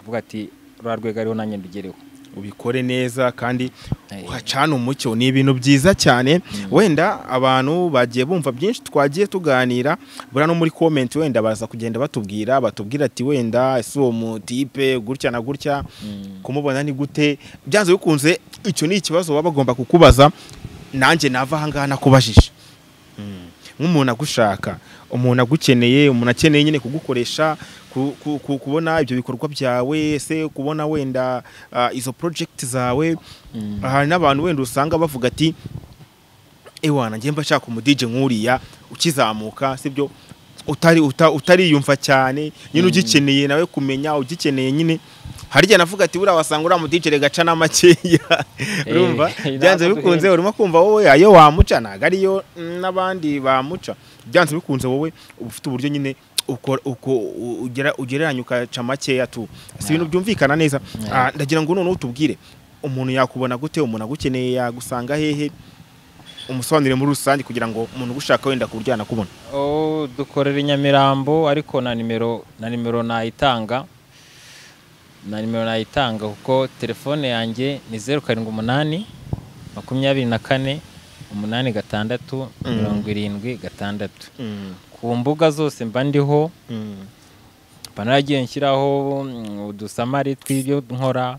avuga ati rwa rwego ariho nanjye ndugereho ubikore neza kandi Eh. uhacane umucyo ni ibintu byiza cyane wenda abantu bagiye bumva byinshi twagiye tuganira buriya no muri komenti wenda baza kugenda batubwira batubwira ati wenda ese uwo mutipe gutya na gutya kumubona ni gute byanze bikunze icyo ni ikibazo baba bagomba kukubaza nanjye nava ahangaha nakubajije Mm. nk'umuntu agushaka umuntu agukeneye umuntu akeneye nyine kugukoresha ku- ku- ku- kubona ibyo bikorwa byawe ese kubona wenda ah, izo project zawe hari n'abantu wenda usanga bavuga ati ewana njye mba nshaka umudije nk'uriya ukizamuka sibyo utari uta- utariyumva cyane nyine ugikeneye nawe kumenya ugikeneye nyine hari igihe navuga ati buriya wasanga uriya mudije rega aca n'amakeya urumva Eh, byanze ntabwo bikunze duhenda. urimo kumva wowe ayo wamuca ntabwo ariyo n'abandi bamuca byanze bikunze wowe uba ufite uburyo nyine ukora- uko- u- ugera- ugereranya ukaca makeya tu si ibintu byumvikana neza Yeah. Ah, ndagira ngo noneho utubwire umuntu yakubona gute umuntu agukeneye yagusanga hehe umusobanurire muri rusange kugira ngo umuntu ugushaka wenda ku buryo yanakubona Oh, dukorera i nyamirambo ariko na nimero na nimero nayitanga na nimero nayitanga kuko telefone yanjye ni zeru karindwi umunani makumyabiri na kane umunani gatandatu Mm. mirongo irindwi gatandatu ku mbuga zose mba ndiho mba naragiye nshyiraho mm, udusamari tw'ibyo nkora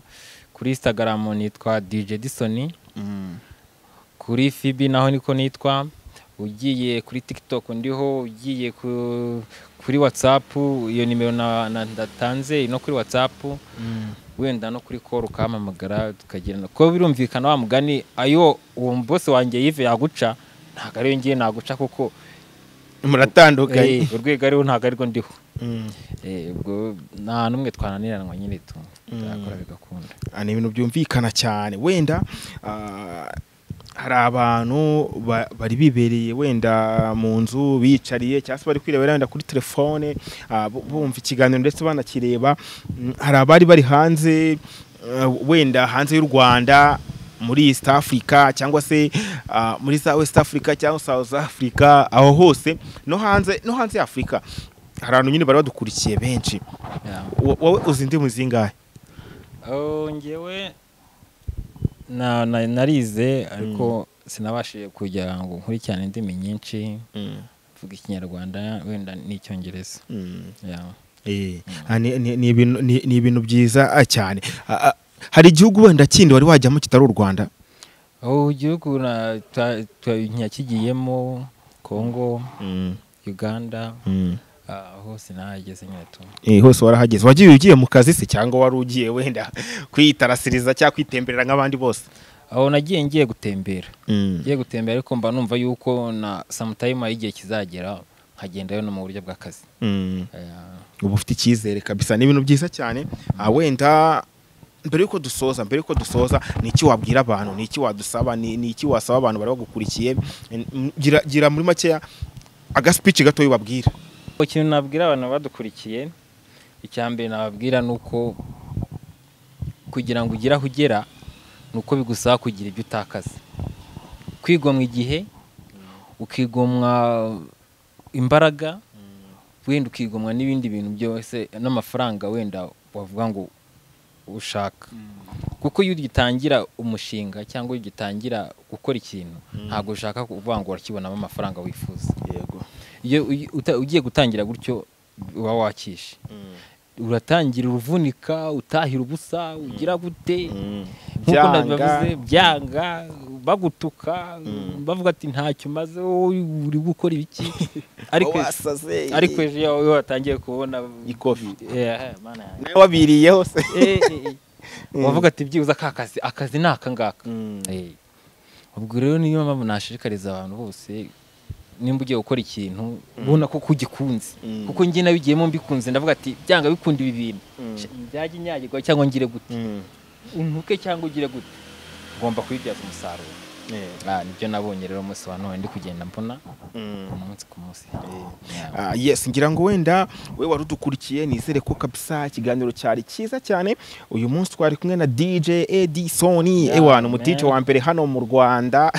kuri instagram nitwa dj disoni kuri fibi naho niko nitwa ugiye kuri tiktok ndiho ugiye ku- kuri whatsapp iyo nimero na- na- ndatanze no kuri whatsapp wenda no kuri call ukampamagara tukagirana ko birumvikana wa mugani ayo uwo bose wanjye yive yaguca ntabwo ariyo ngiye naguca kuko muratandukanye eh, urwego ariho ntabwo arirwo ndiho Mm. Eh, ubwo nta n'umwe twananiranwa nyine tu turakora bigakunda Ah, ni ibintu byumvikana cyane wenda ah, hari abantu ba- bari bibereye wenda mu nzu biyicariye cyangwa se bari kwirebera wenda kuri telefone ah, bu- bumva ikiganiro ndetse banakireba Mm, hari abari bari hanze ah, wenda hanze y'u rwanda muri east africa cyangwa se ah, muri Sa- west africa cyangwa south africa aho hose no hanze no hanze ya afurika hari abantu nyine bari badukurikiye benshi Yeah. Wo- wowe uzi indimi zingahe Oh, ngewe na- na- narize ariko sinabashije kujya ngo nkurikirane indimi nyinshi mvuga ikinyarwanda wenda n'icyongereza Mm. Yeah. Eh, ah, ni- ni ni ibintu- ni- ni ibintu byiza ah, cyane Ah, ah, hari igihugu wenda kindi wari wajyamo kitari u rwanda Oh, igihugu na- twa- twa- nakigiyemo congo uganda Mm. ah, hose nahageze nyine tu Eh, hose warahageze wagiye ugiye mu kazi se cyangwa wari ugiye wenda kwitarasiriza cyangwa kwitemberera nk'abandi bose aho nagiye ngiye gutembera ngiye gutembera ariko mba numva yuko na samutayima y'igihe kizagera nkagendayo no mu buryo bw'akazi Mm. Yeah. uba ufite icyizere kabisa ni ibintu byiza cyane Ah, wenda mbere y'uko dusoza mbere y'uko dusoza ni iki wabwira abantu ni iki wadusaba ni ni iki wasaba abantu bari bagukurikiye Mm, gira gira muri makeya agasipici gatoya ubabwira ikintu nabwira abantu badukurikiye icya mbere nababwira ni uko kugira ngo ugere aho ugera ni uko bigusaba kugira ibyo utakaza kwigomwa igihe ukigomwa imbaraga wenda ukigomwa n'ibindi bintu byose n'amafaranga wenda wavuga ngo ushaka kuko iyo ugitangira umushinga cyangwa iyo ugitangira gukora ikintu ntabwo ushaka kuvuga ngo urakibonamo amafaranga wifuza yego iyo uyi- uta- ugiye gutangira gutyo uba wakishe uratangira uruvunika utahira ubusa ugira gute nk'uko nabibavuze byanga bagutuka bavuga ati ntacyo umaze wowe uri gukora ibiki ariko ariko ejo iyo iyo watangiye kubona Ikofi. Eh, mana yanjye. nawe wabiriyeho se Eh, eh, eh. wavuga ati byibuze ka kazi akazi ni aka ngaka Eh. ubwo rero niyo mpamvu nashishikariza abantu bose nimba ugiye gukora ikintu ubona ko ugikunze Mm. kuko njye nabigiyemo mbikunze ndavuga ati byanga bikunda ibi bintu byajya inyagirwa cyangwa ngire gute untuke cyangwa ugire gute ugomba kubibyaza umusaruro Ah, nibyo nabonye rero umunsi wa none ndi kugenda mbona umunsi ku munsi Yeah. Ah, yes ngira ngo wenda we wari udukurikiye nizere ko kabisa ikiganiro cyari cyiza cyane uyu munsi twari kumwe na dj edison Yeah, ewana umu man. dj wa mbere hano mu rwanda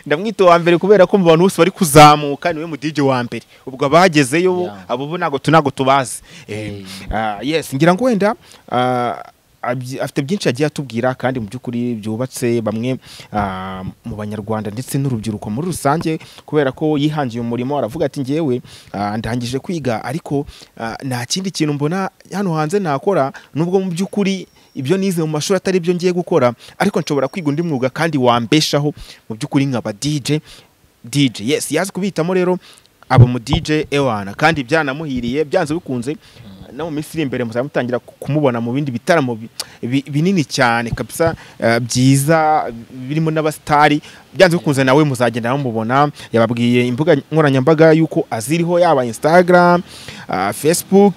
ndamwita uwa mbere kubera ko mu bantu bose bari kuzamuka niwe mu dj wa mbere ubwo abagezeyo Yeah. abo bo ntabwo tu- ntabwo tubazi Eh, ah, yes ngira ngo wenda ah, abyi- afite byinshi yagiye atubwira kandi mu by'ukuri byubatse bamwe ah, mu banyarwanda ndetse n'urubyiruko muri rusange kubera ko yihangiye umurimo aravuga ati ngewe ah, ndangije kwiga ariko ah, nta kindi kintu mbona hano hanze nakora nubwo mu by'ukuri ibyo nize mu mashuri atari byo ngiye gukora ariko nshobora kwiga undi mwuga kandi wambeshaho mu by'ukuri nkaba DJ DJ yes yazi kubihitamo rero aba mu DJ Ewana kandi byanamuhiriye byanze bikunze no mu minsi iri imbere muzaba mutangira ku- kumubona mu bindi bitaramo bi- bi- binini cyane kabisa eh, byiza birimo n'abasitari byanze bikunze nawe muzagenda mubona yababwiye imbuga nkoranyambaga yuko aziriho yaba Instagram ah, Facebook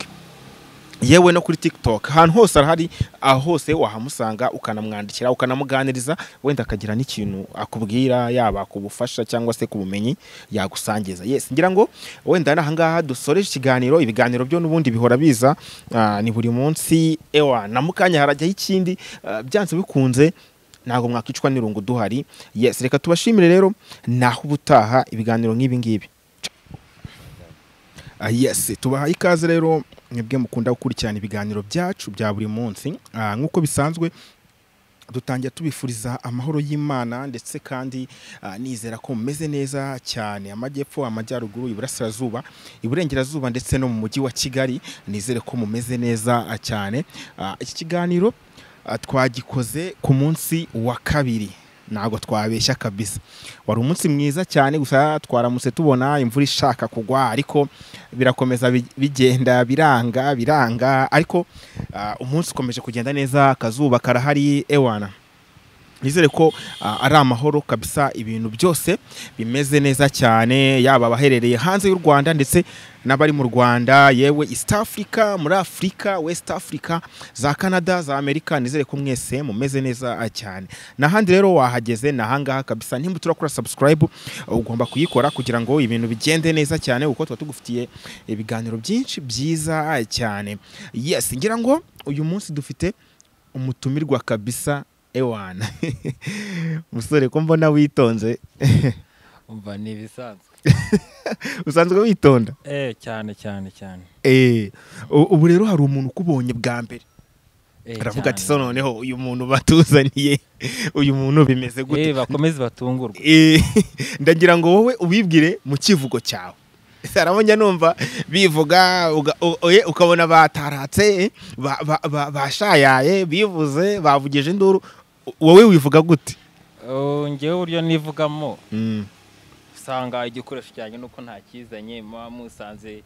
yewe no kuri TikTok ahantu hose arahari aho hose wahamusanga ukanamwandikira ukanamuganiriza wenda akagira n'ikintu akubwira yaba ku bufasha cyangwa se ku bumenyi yagusangiza yes ngira ngo wenda n'aha ngaha dusoreje ikiganiro ibiganiro byo n'ubundi bihora biza ah, ni buri munsi ewa na mukanya harajyaho ikindi ah, byanze bikunze ntabwo mwakicwa n'irungu duhari yes reka tubashimire rero naho ubutaha ibiganiro nk'ibi ngibi Ah, yes tubahaye ikaze rero mwebwe mukunda gukurikirana ibiganiro byacu bya buri munsi Ah, nk'uko bisanzwe dutangira tubifuriza amahoro y'imana ndetse kandi ah, nizera ko mumeze neza cyane amajyepfo amajyaruguru iburasirazuba iburengerazuba ndetse no mu mujyi wa kigali nizere ko mumeze neza ah, cyane Ah, iki kiganiro ah, twagikoze ku munsi wa kabiri ntabwo twabeshya kabisa wari umunsi mwiza cyane gusa twaramutse tubona imvura ishaka kugwa ariko birakomeza bi- bigenda biranga biranga ariko ah, umunsi ukomeje kugenda neza akazuba karahari ewana nizere ko ah, ari amahoro kabisa ibintu byose bimeze neza cyane yaba abaherereye hanze y'u rwanda ndetse n'abari mu rwanda yewe east africa muri afurika west africa za canada za amerika nizere ko mwese mumeze neza ah, cyane n'ahandi rero wahageze ni ahangaha kabisa nimba turakora subscribe ah, ugomba kuyikora kugira ngo ibintu bigende neza cyane kuko tuba tugufitiye ibiganiro byinshi byiza ah, cyane yes ngira ngo uyu munsi dufite umutumirwa kabisa ewana musore ko mbona witonze umva ni ibisanzwe usanzwe witonda eh cyane cyane cyane Eh, u- ubu rero hari umuntu ukubonye bwa mbere Eh, aravuga cyane. ati so noneho uyu muntu batuzaniye uyu muntu bimeze eh gute bakomeze batungurwe Eh, ndagira ngo wowe ubibwire mu kivugo cyawe arabonye numva bivuga uga- u- oye, ukabona bataratse ba- ba- ba- bashayaye bivuze bavugije induru U- wowe wivuga gute Oh, njyewe uburyo nivugamo Mm. usanga igikoresho cyanjye nuko ntakizanye muba musanze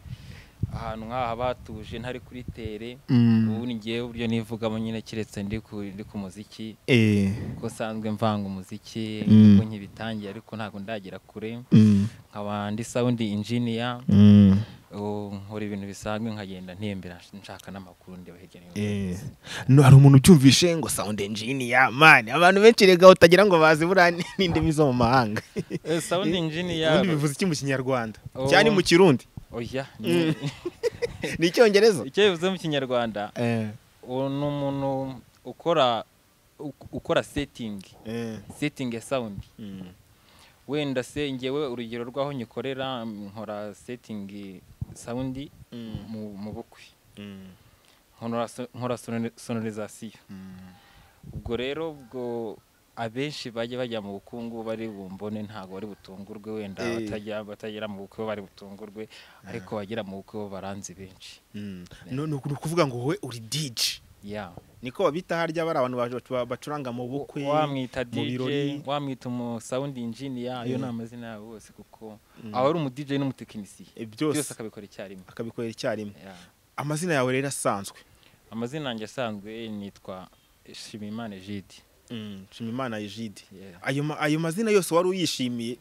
ahantu nk'aha batuje ntari kuri tere Mm. ubu ni njyewe uburyo nivugamo nyine keretse ndi ku ndi ku muziki Eh, kuko usanzwe mvanga umuziki Mm. kuko nkibitangiye ariko ntabwo ndagera kure mm, nkaba ndi sound engineer mm. ubu nkora ibintu bisanzwe nkagenda ntembera nshaka n'amakuru ndeba hirya no hino Eh, no hari umuntu ubyumvishe ngo sound engineer man abantu benshi rega utagira ngo bazi buriya n- n'indimi zo mu mahanga Eh, sound engineer ubundi bivuze iki mu kinyarwanda Oh. cyane mu kirundi oya ni- ni icyongereza icyo bivuze mu kinyarwanda Eh, uwo ni umuntu ukora uk- ukora setting eh, setting ya sound mm, wenda se ngewe urugero rw'aho nyikorera nkora setting sound mm, mu, mu bukwe mm, nkora so- nkora sonori- sonorizasiyo mm. ubwo rero ubwo abenshi bajya bajya mu bukungu bari bumbone ntabwo bari butungurwe wenda Eh. batajya batagera mu bukwe bo bari butungurwe ariko bagera mu bukwe bo baranzi benshi Mm. No- no- ni ukuvuga ngo wowe uri DJ ya niko babita harya bari abantu baje- ba- bacuranga mu bukwe wamwita mu birori. DJ wamwita umu sound engineer ayo Eh. ni amazina yabo bose kuko Mm. aba ari umu DJ n'umutekinisiye Eh, byose byose akabikora icyarimwe akabikorera icyarimwe Ya. amazina yawe rero asanzwe amazina yanjye asanzwe nitwa Shimimana Jide Mm, Nshimiyimana Egide Yeah. ayo ma- ayo mazina yose wari uyishimiye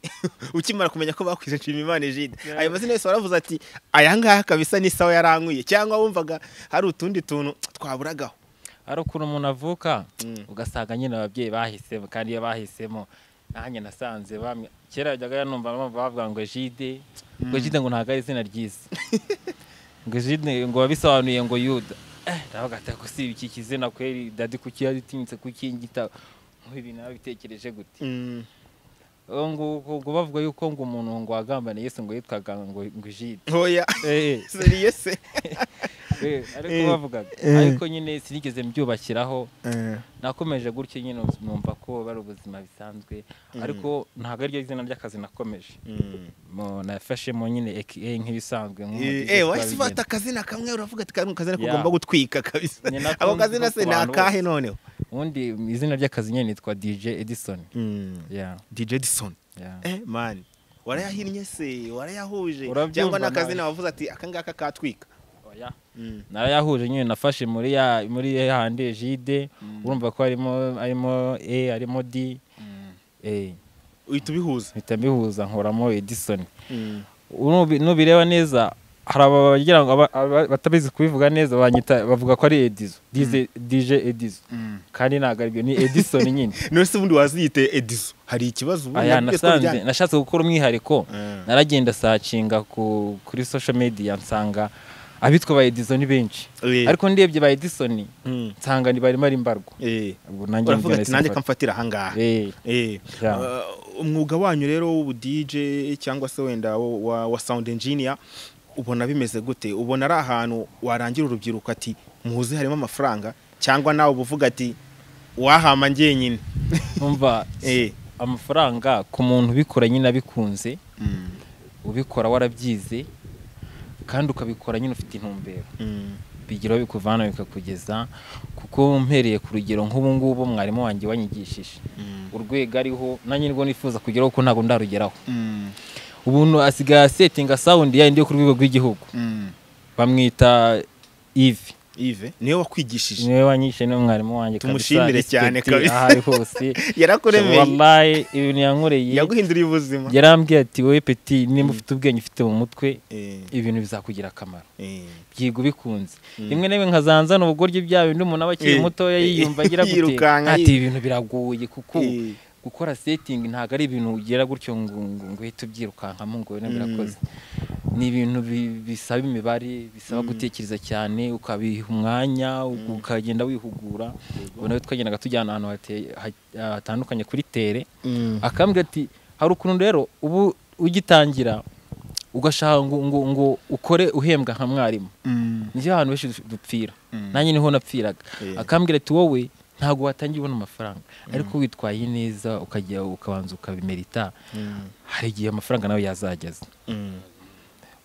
ukimara kumenya ko bakwije nshimiyimana ejide Yeah. ayo mazina yose waravuze ati aya ngaya kabisa n'isawa yarankuye cyangwa wumvaga hari utundi tuntu twaburagaho hari ukuntu umuntu avuka Mm. ugasanga nyine ababyeyi bahisemo kandi iyo bahisemo nanjye nasanze bamwe kera yajyaga numva bamwe bavuga ngo Jide ngo Jide ngo ntabwo ari izina ryiza ngo Jide ngo wabisobanuye ngo Yuda eh ndavuga ati ko si iki kizina kweri dadi kuki yaditinyitse kuki ngita nk'ibi nabitekereje gute Mm. ubu ngubu ubwo bavuga yuko ngo umuntu ngo wagambana Yesu ngo yitwaga ngo ngo Jide oya eh eh, seriye se eh, ariko Eh, bavugaga eh. ariko nyine sinigeze mbyubakiraho nakomeje gutyo nyine numva ko bari ubuzima bisanzwe ariko ntabwo ariryo zina ry'akazi nakomeje Mm. Mu- nafashemo nyine aka nk'ibisanzwe nk'umugizi eh wahise twabigenza. ufata akazina kamwe uravuga ati kano kazina Yeah. kugomba gutwika kabisa Ni nako ako kazina nzi no se ku ni bantu akahe bose. noneho ubundi izina ry'akazi nyine nitwa dj edison yeah, dj edison yeah. eh man warayahinnye se warayahuje Urabyumva cyangwa ni akazina nawe. wavuze ati aka ngaka katwika Oya. Mm. narayahuje nyine nafashe muri ya muri ya handi jide urumva ko harimo harimo e harimo d eh uhita ubihuza mpita mbihuza nkoramo edison Unubi- nubireba neza hari aba bagira ngo aba- aba- batabizi kubivuga neza banyita bavuga ko ari edizo Dize- dj edizo kandi ntabwo aribyo ni edison nyine none se ubundi waziyite edizo hari ikibazo ubundi aya nabwiye ko nasanze bijyanye- nashatse gukora umwihariko Eh. naragenda sacinga ku, kuri social media nsanga abitwa ba edison ni benshi Eh. ariko ndebye ba edison Mm. nsanga ni barimo ari mbarwa Eh. ubwo nanjye uravuga mbyo ati nahise nanjye mfata." kamfatira ahangaha Eh, Eh. Yeah. Uh, umwuga wanyu rero w'ubu dj cyangwa se wenda wa- wa wa sound engineer ubona bimeze gute ubona ari ahantu warangira urubyiruko ati muzi harimo amafaranga cyangwa nawe uba uvuga ati wahama ngenyine umva Eh. amafaranga ku muntu ubikora nyine abikunze ubikora warabyize kandi ukabikora nyine ufite intumbero Mm. bigira aho bikuvana bikakugeza kuko mpereye ku rugero nk'ubu ngubu mwarimu wanjye wanyigishije urwego ariho nanjye nibwo nifuza kugeraho ko ntabwo ndarugeraho ubu asigaye asetinga sawundi yayindi yo ku rwego rw'igihugu bamwita ivi ive niwe wakwigishije niwe wanyishe ni mwarimu wanjye Tumushimire cyane respect kabisa. aho ari hose yarakuremeye wallahi ibintu yankoreye yaguhinduriye ubuzima yarambwiye ati wowe peti nimba ufite ubwenge ufite mu mutwe Eh, ibintu bizakugira akamaro eh. byiga ubikunze rimwe na rimwe nkazanzana ubugoryi bya bindi umuntu aba akiri Eh, mutoya eh, yiyumva agira gute yirukanka, ati yi- ibintu biragoye kuko Eh. gukora setingi ntabwo ari ibintu ugera gutyo ngo ngo ngo uhite ubyirukankamo ngo wene birakoze ni ibintu bi- bisaba imibare bisaba gutekereza cyane ukabiha umwanya ukagenda wihugura ubona ko twagendaga tujyana ahantu hate- ha- hatandukanye kuri tere Mm. akambwira ati hari ukuntu rero ubu ugitangira ugashaka ngo ngo ngo ukore uhembwa nka mwarimu Mm. nibyo abantu benshi du- dupfira Mm. nanjye niho napfiraga Eh. akambwira ati wowe ntabwo watangira ubona amafaranga ariko witwaye neza ukajya ukabanza ukabimerita Mm. hari igihe amafaranga nawe yazageza Mm.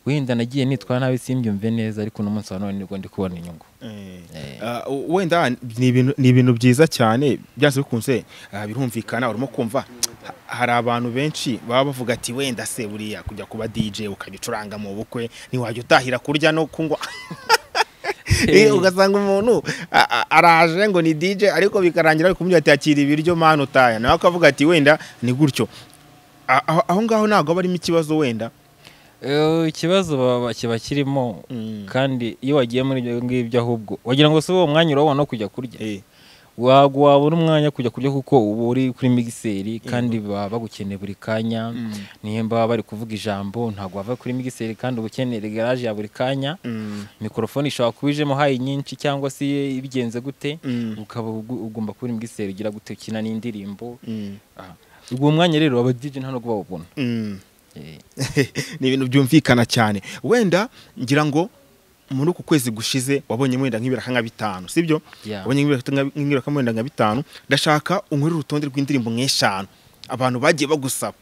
wenda nagiye nitwara nabi simbyumve neza ariko n'umunsi wa none nibwo ndi kubona inyungu Eh. Eh. Ah, u- wenda ni ibintu- ni ibintu byiza cyane byanze bikunze ah, birumvikana urimo kumva ha- hari abantu benshi baba bavuga ati wenda se buriya kujya kuba DJ ukabicuranga mu bukwe ntiwajya utahira kurya no kunywa Eh, ugasanga umuntu a- a- araje ngo ni DJ ariko bikarangira ari kumubwira ati akira ibiryo mani utaya nawe akavuga ati wenda ni gutyo A- aho- aho ngaho ntabwo aba arimo ikibazo wenda Eh, ikibazo baba- kiba kirimo Mm. kandi iyo wagiye muri ibyo ngibyo ahubwo wagira ngo si uwo mwanya urabona wo kujya kurya Eh, wabwo wabona umwanya wo kujya kurya kuko uba uri kuri migiseri kandi baba bagukeneye buri kanya nimba baba bari kuvuga ijambo ntabwo wava kuri migiseri kandi uba ukeneye garaje ya buri kanya mm, mikorofone ishobora kuba ijemo hayi nyinshi cyangwa se ibigenze gute mm, ukaba ugu- ugomba kuri migiseri ugira gute ukina n'indirimbo mm, Ah. ubwo mwanya rero aba DJ nta nubwo bawubona mm. Eh, ni ibintu byumvikana cyane wenda ngira ngo muri uku kwezi gushize wabonye wenda nk'ibiraka nka bitanu sibyo Yeah. wabonye nk'ibiraka nka- nk'ibiraka wenda nka bitanu ndashaka unkurire urutonde rw'indirimbo nk'eshanu abantu bagiye bagusaba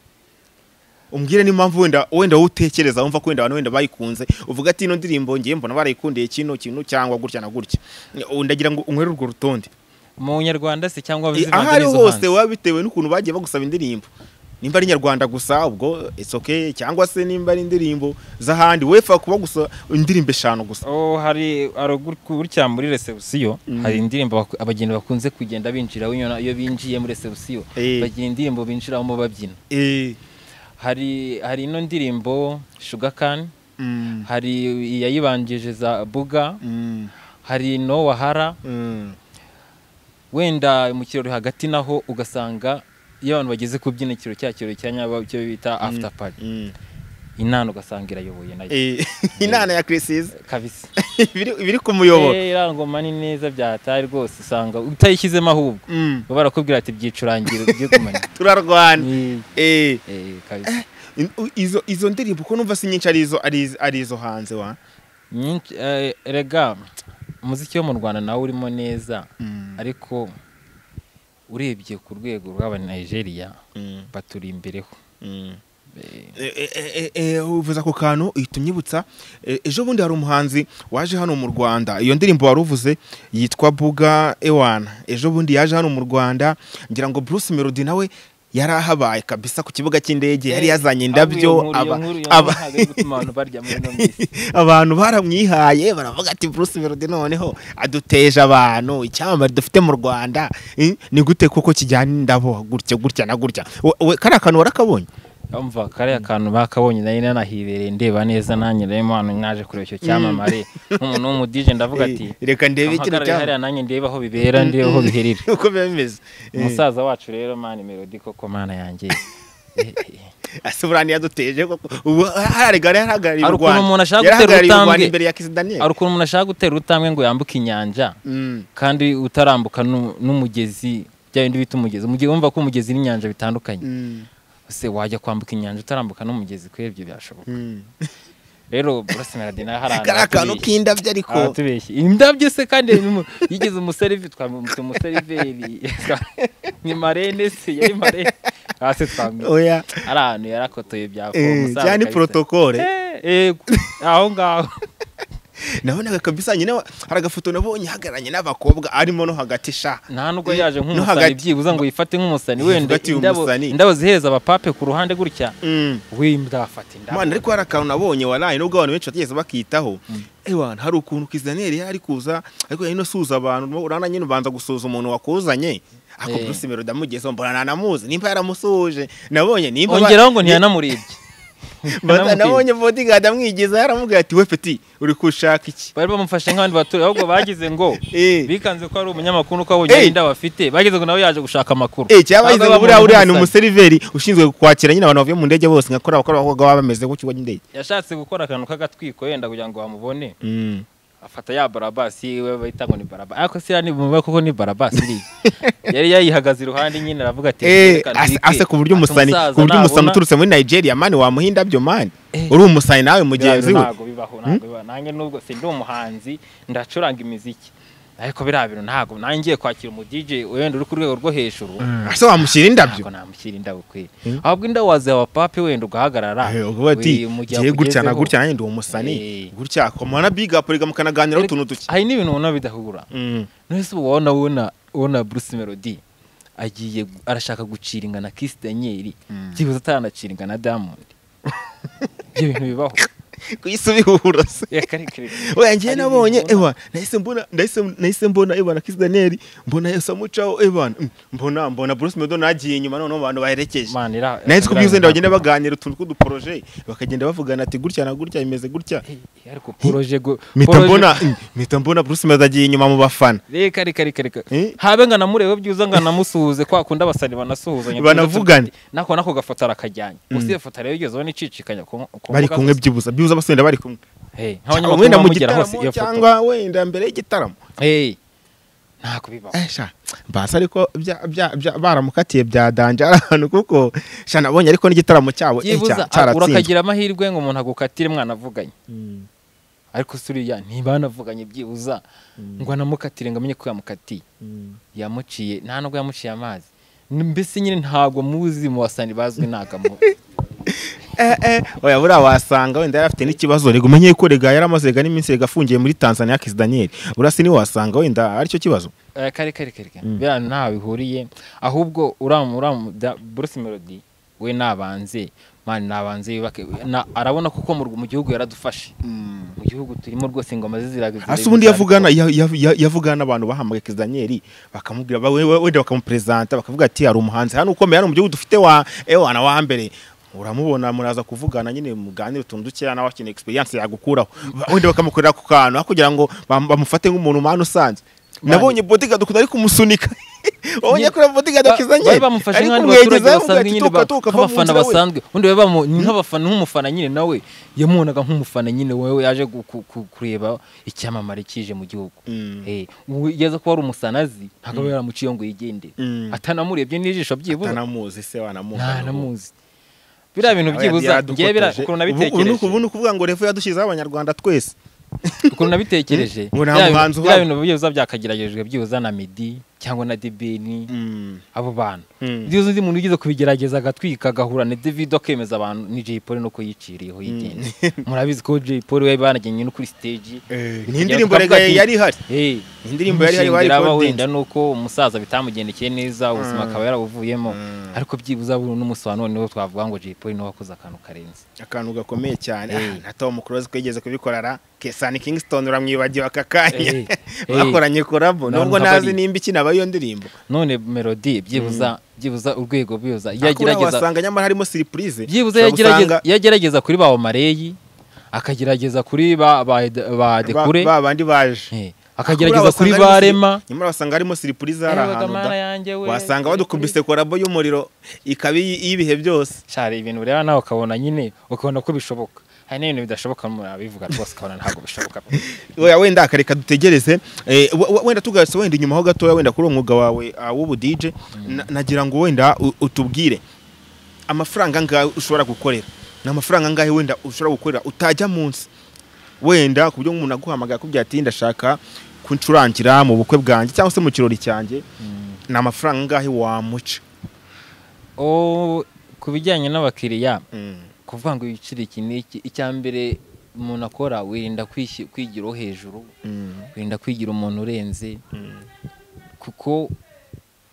umbwire n'impamvu wenda wenda wowe utekereza wumva ko wenda abantu wenda bayikunze uvuga ati ino ndirimbo ngiye mbona barayikundiye kino kintu cyangwa gutya na gutya Ubu ndagira ngo unkurire urwo rutonde mu nyarwanda se cyangwa Eh, aho ari hose waba bitewe n'ukuntu bagiye bagusaba indirimbo nimba ari nyarwanda gusa ubwo it's okay cyangwa se nimba ari indirimbo z'ahandi wefa kuba gusa indirimbo eshanu gusa Oh, hari hari gur- gutya muri resebusiyo Mm. hari indirimbo baku- abageni bakunze kugenda binjira winyona iyo binjiye muri resebusiyo Eh. bagira indirimbo binjiramo babyina Eh, hari hari ino ndirimbo shugakan mm, hari iyayibanjije za buga mm, hari no wahara mm, wenda mu kirori hagati naho ugasanga iyo abantu bageze ku byinakiro cya kirori cya nyabo cyo bita after party mm. inana ugasanga irayoboye nayo Eh, inana ya kirisizi kabisa ibiri ibiri ku muyoboro Eh, irangoma ni neza byahataye rwose usanga utayishyizemo ahubwo Mm, baba barakubwira ati byicurangiro byigumane turarwana Ni- Eh, eh, kabisa. in- u- izo izo ndirimbo ko numva si nyinshi ari izo ari iz- ari izo hanze wa Nyinshi- eh, erega umuziki wo mu rwanda nawe urimo neza Mm, ariko urebye ku rwego rw'abanigeria mm, baturi imbereho mm. Eh, Eh, eh, eh, eh, uvuza ako kantu uhita unyibutsa eh, ejo bundi hari umuhanzi waje hano mu rwanda iyo ndirimbo wari uvuze yitwa buga ewana ejo bundi yaje hano mu rwanda ngira ngo bruce melody nawe yari ahabaye kabisa ku kibuga cy'indege yari yazanye indabyo ahubwo iyo aba- nkuru- iyo nkuru- iyo aba- nkuru ntabwo iri gutuma abantu barya muri ino minsi. abantu baramwihaye baravuga ati bruce melody noneho aduteje abantu icyamamare dufite mu rwanda Eh, ni gute koko kijyana n'indabo gutya gutya na gutya We- we- kariya kantu warakabonye umva kariya kantu bakabonye nari nanahibereye ndeba neza nanjye rero hano mwaje kureba icyo cyamamare nk'umuntu w'umudije ndavuga ati Eh, reka ndebe kino ampagarare cyamamare hariya nanjye ndebe aho bibera ndebe aho biherera uko biba bimeze umusaza wacu rero mani melody koko mana yanjye Eh, eh. asubira ntiyaduteje koko ubu haragaragara yarahagarariye Hari u ukuntu Rwanda umuntu ashaka Yarahagarariye gutera u Rwanda utambwe. imbere ya kisi daniyeli hari ukuntu umuntu ashaka gutera urutambwe ngo yambuke inyanja Mm, kandi utarambuka nu- n'umugezi bya bindi bita umugezi umugezi wumva ko umugezi n'inyanja bitandukanye mm, ese wajya kwambuka inyanja utarambuka n'umugezi kuri ibyo byashoboka mm. rero burasa melody nawe hari ahantu kariya kantu hatubeshya. k'indabyo ariko aratubeshye indabyo se kandi mu- yigeze umuseriveri twamwita umuseriveri ni marene se yari marene hasi twamwita oya ari ahantu yarakotoye bya eh, fomu cyane porotokole aho ngaho nabonaga kabisa nyine wa- hari agafoto nabonye hagaranye n'abakobwa arimo no hagati sha nta nubwo yaje No hagati. nk'umusani byibuze ngo yifate nk'umusani Yivuga wenda ati, indabo umusani. indabo zihereza abapape ku ruhande gutya Mm. we ndafata indabo mana ariko hari akantu nabonye waraye nubwo abantu benshi batigeze bakitaho ewana hari ukuntu kisaneri yari kuza ariko yari no suza abantu urana nyine ubanza gusuza umuntu wakuzanye ako Eh. bruce mero ndamugezeho mbona nanamuzi nimba yaramusuhuje nabonye nimba ba- ongeraho ngo ntiyanamuribye Bata- Ntiyanamubwiye. nabonye bodyguard amwigiza yaramubwiye ati we peti uri kushaka iki bari bamufashe nk'abandi baturage ahubwo bagize ngo Eh. bikanze ko ari umunyamakuru ko abugira Eh. indabo afite bagize ngo nawe yaje gushaka amakuru Eh, cyangwa yize Ahubwo ngo buriya bamuha uriya ni nk'umusani. umuseriveri ushinzwe kwakira nyine abantu bavuye mu ndege bose nkakora abakora abakobwa baba bameze ku kigo cy'indege yashatse gukora akantu k'agatwiko wenda kugira ngo bamubone Mm. afata ya barabasi we bahita ngo ni barabasi ariko siriya ni mu koko ni barabasi iriya yari yayihagaze iruhande nyine aravuga ati Eh, "Reka ase- ntwike." ase ku buryo Ati, umusani "Umusaza ku buryo umusani nabona- uturutse muri nigeria mani wamuha indabyo mani Eh. uri umusani nawe mugenzi we ntabwo bibaho ntabwo bibaho nanjye nubwo si ndi umuhanzi ndacuranga imiziki ariko biriya bintu ntabwo nanjye ngiye kwakira umu DJ wenda uri ku rwego rwo hejuru ese wamushyira indabyo ntabwo namushyira indabo kwe Mm. ahubwo indabo waziha abapape wenda ugahagarara Eh, uvuga ati we, mu gihe ngiye gutya na akugezeho." gutya nanjye ndi umusani Eh. gutya komana bigapuriga mukanaganiraho Ariko- utuntu duke hari n'ibintu ubona bidahura Mm. nonese ubu wabona ubona ubona bruce melody agiye arashaka gucira ingana kisi daniel byibuze ataranacira ingana diamond ibyo bintu bibaho ku isi bihurose reka reka reka oya ngiye Hari nabonye ibintu ewa nahise mbona nahise nahise mbona ewana kisi daniyeli mbona yesu amucaho ewana mm, mbona mbona bruce medo nagiye inyuma noneho mu bantu baherekeje Man, ira- nahise ko ira- byuzuye bagenda baganira utuntu tw'uduporoje bakagenda bavugana ati gutya na gutya bimeze gutya Eh, ariko poroje go- mpita poroje- mbona mm, mpita mbona bruce medo agiye inyuma mu bafana reka reka reka reka Eh? habe ngo anamurebe byiza ngo anamusuhuze kwa kundi abasani banasuhuzanya Banavugane. nako nako gafoto arakajyanye gusa iyo foto rero igeze ubona icicikanya ku ku bari mbuga kumwe zose. byibuza byibuza basenda bari kumwe Hey, Cyangwa nk'abanyamakuru wenda mu bamugera hose gitaramo iyo foto cyangwa wenda mbere y'igitaramo Hey, ntabwo bibaho Eh, sha basi ariko bya- bya- bya- baramukatiye bya danjara ahantu kuko sha nabonye ariko n'igitaramo cyabo eh, byibuza cya- cyaratsinzwe urakagira amahirwe ngo umuntu agukatire mwanavuganye Mm. ariko se uriya ntibanavuganye byibuza ngo anamukatire ngo amenye ko yamukatiye yamuciye nta nubwo yamuciye amazi mbese nyine ntabwo muzi mu basani bazwi ntabwo Eh, eh, oya buriya wasanga wenda yari afite n'ikibazo rega umenye ko rega yari amaze rega n'iminsi rega afungiye muri tanzania kisi daniyeli buriya si niwe wasanga wenda aricyo kibazo Eh, kare kare kare kare Mm. biriya ntaho bihuriye ahubwo uramu uramu da- Bruce Melody we nabanze mani nabanze yubake na- arabona kuko mu rw- mu gihugu yaradufashe mu gihugu turimo rwose ingoma ze ziraga ase ubundi yavugana ya- ya- ya- yavugana n'abantu bahamagaye kisi daniyeli bakamubwira ba- we- we- wenda bakamuperezanta bakavuga ati hari umuhanzi hano ukomeye hano mu gihugu dufite wa ewana wa mbere uramubona muraza kuvugana nyine muganire utuntu dukeya nawe akeneye experience yagukuraho Ba- wenda bakamukorera ku kantu aho kugira ngo bam- bamufate nk'umuntu umwana usanzwe Mani. nabonye bodyguard ukuntu ari kumusunika wabonye Nye- kuri bodyguard akizanye bari bamufashe ari nk'abandi kumwegeza baturage yavuga basanzwe ati nyine tuka ba- tuka va mu nk'abafana nzira we basanzwe undi bari bamu- nk'abafana nk'umufana nyine nawe yamubonaga nk'umufana nyine wewe yaje gu- ku- ku- kureba icyamamare kije mu gihugu Mm. Eh, ubu yeza kuba ari umusanazi ntabwo aba yaramuciye ngo yigendere Mm. atanamurebye n'ijisho byibuze atanamuzi se wanamuzi ntanamuzi biriya bintu byibuza ngewe biriya ukuntu nabitekereje ubu ni ukuvuga ngo revo yadushyizeho abanyarwanda twese ukuntu nabitekereje Ngo nta biriya muhanzi bintu- biriya uhaba. bintu byibuza byakageragejwe byibuza na midi cyangwa na debeni abo bantu Mm. byibuza undi muntu ugize kubigerageza agatwika agahura na david akemeza abantu ni jay polly nuko yiciriyeho yigenza murabizi ko jay polly we banagennye no kuri stage ni indirimbo rega yari ihari Hey, Indirimbo yari ihari, bari aba recording. wenda nuko umusaza bitamugendekeye neza ubuzima akaba yarawuvuyemo ariko byibuza n'umunsi wa none wo twavuga ngo jay polly niwe wakoze akantu karenze akantu gakomeye cyane Eh. Ah, na tom close kwigeze kubikora ra kesani kingston uramwibagiwe aka kanya Eh, eh. bakoranye korabo Nta nubwo muntu ntazi abari. nimba ikinaba iyo ndirimbo none melody byibuza byibuza urwego byibuza ariko uriya yagerageza wasanga nyamara harimo surprise byibuza Ushobora yagerageza gusanga yagerageza kuri ba mareyi akagerageza kuri ba ba ba ba- dekure ba bandi baje eh, Ariko akagerageza buriya kuri wasanga ba harimo siri- rema nyamara wasanga harimo surprise hari Yabaga ahantu mana da- yanjye we, wasanga Jay badukubise korabo y'umuriro ikaba iy- iy'ibihe byose cyari ibintu ureba nawe ukabona nyine ukabona ko bishoboka hari n'ibintu bidashoboka umuntu abivuga rwose ukabona ntabwo bishoboka Oya, wenda akareka dutegereze Eh, we- we- wenda tugarutse wenda inyuma ho gatoya wenda kuri uwo mwuga wawe ah, w'ubudije na- nagira ngo wenda u- utubwire amafaranga angahe ushobora gukorera ni amafaranga angahe wenda ushobora gukorera utajya munsi wenda ku buryo nk'umuntu aguhamagaye akubwira ati ndashaka kuncurangira mu bukwe bwanjye cyangwa se mu kirori cyanjye ni amafaranga angahe wamuca o ku bijyanye n'abakiriya Mm. kuvuga ngo ibiciro iki n'iki icya mbere umuntu akora wirinda kwishyi- kwigiraho hejuru wirinda kwigira umuntu urenze kuko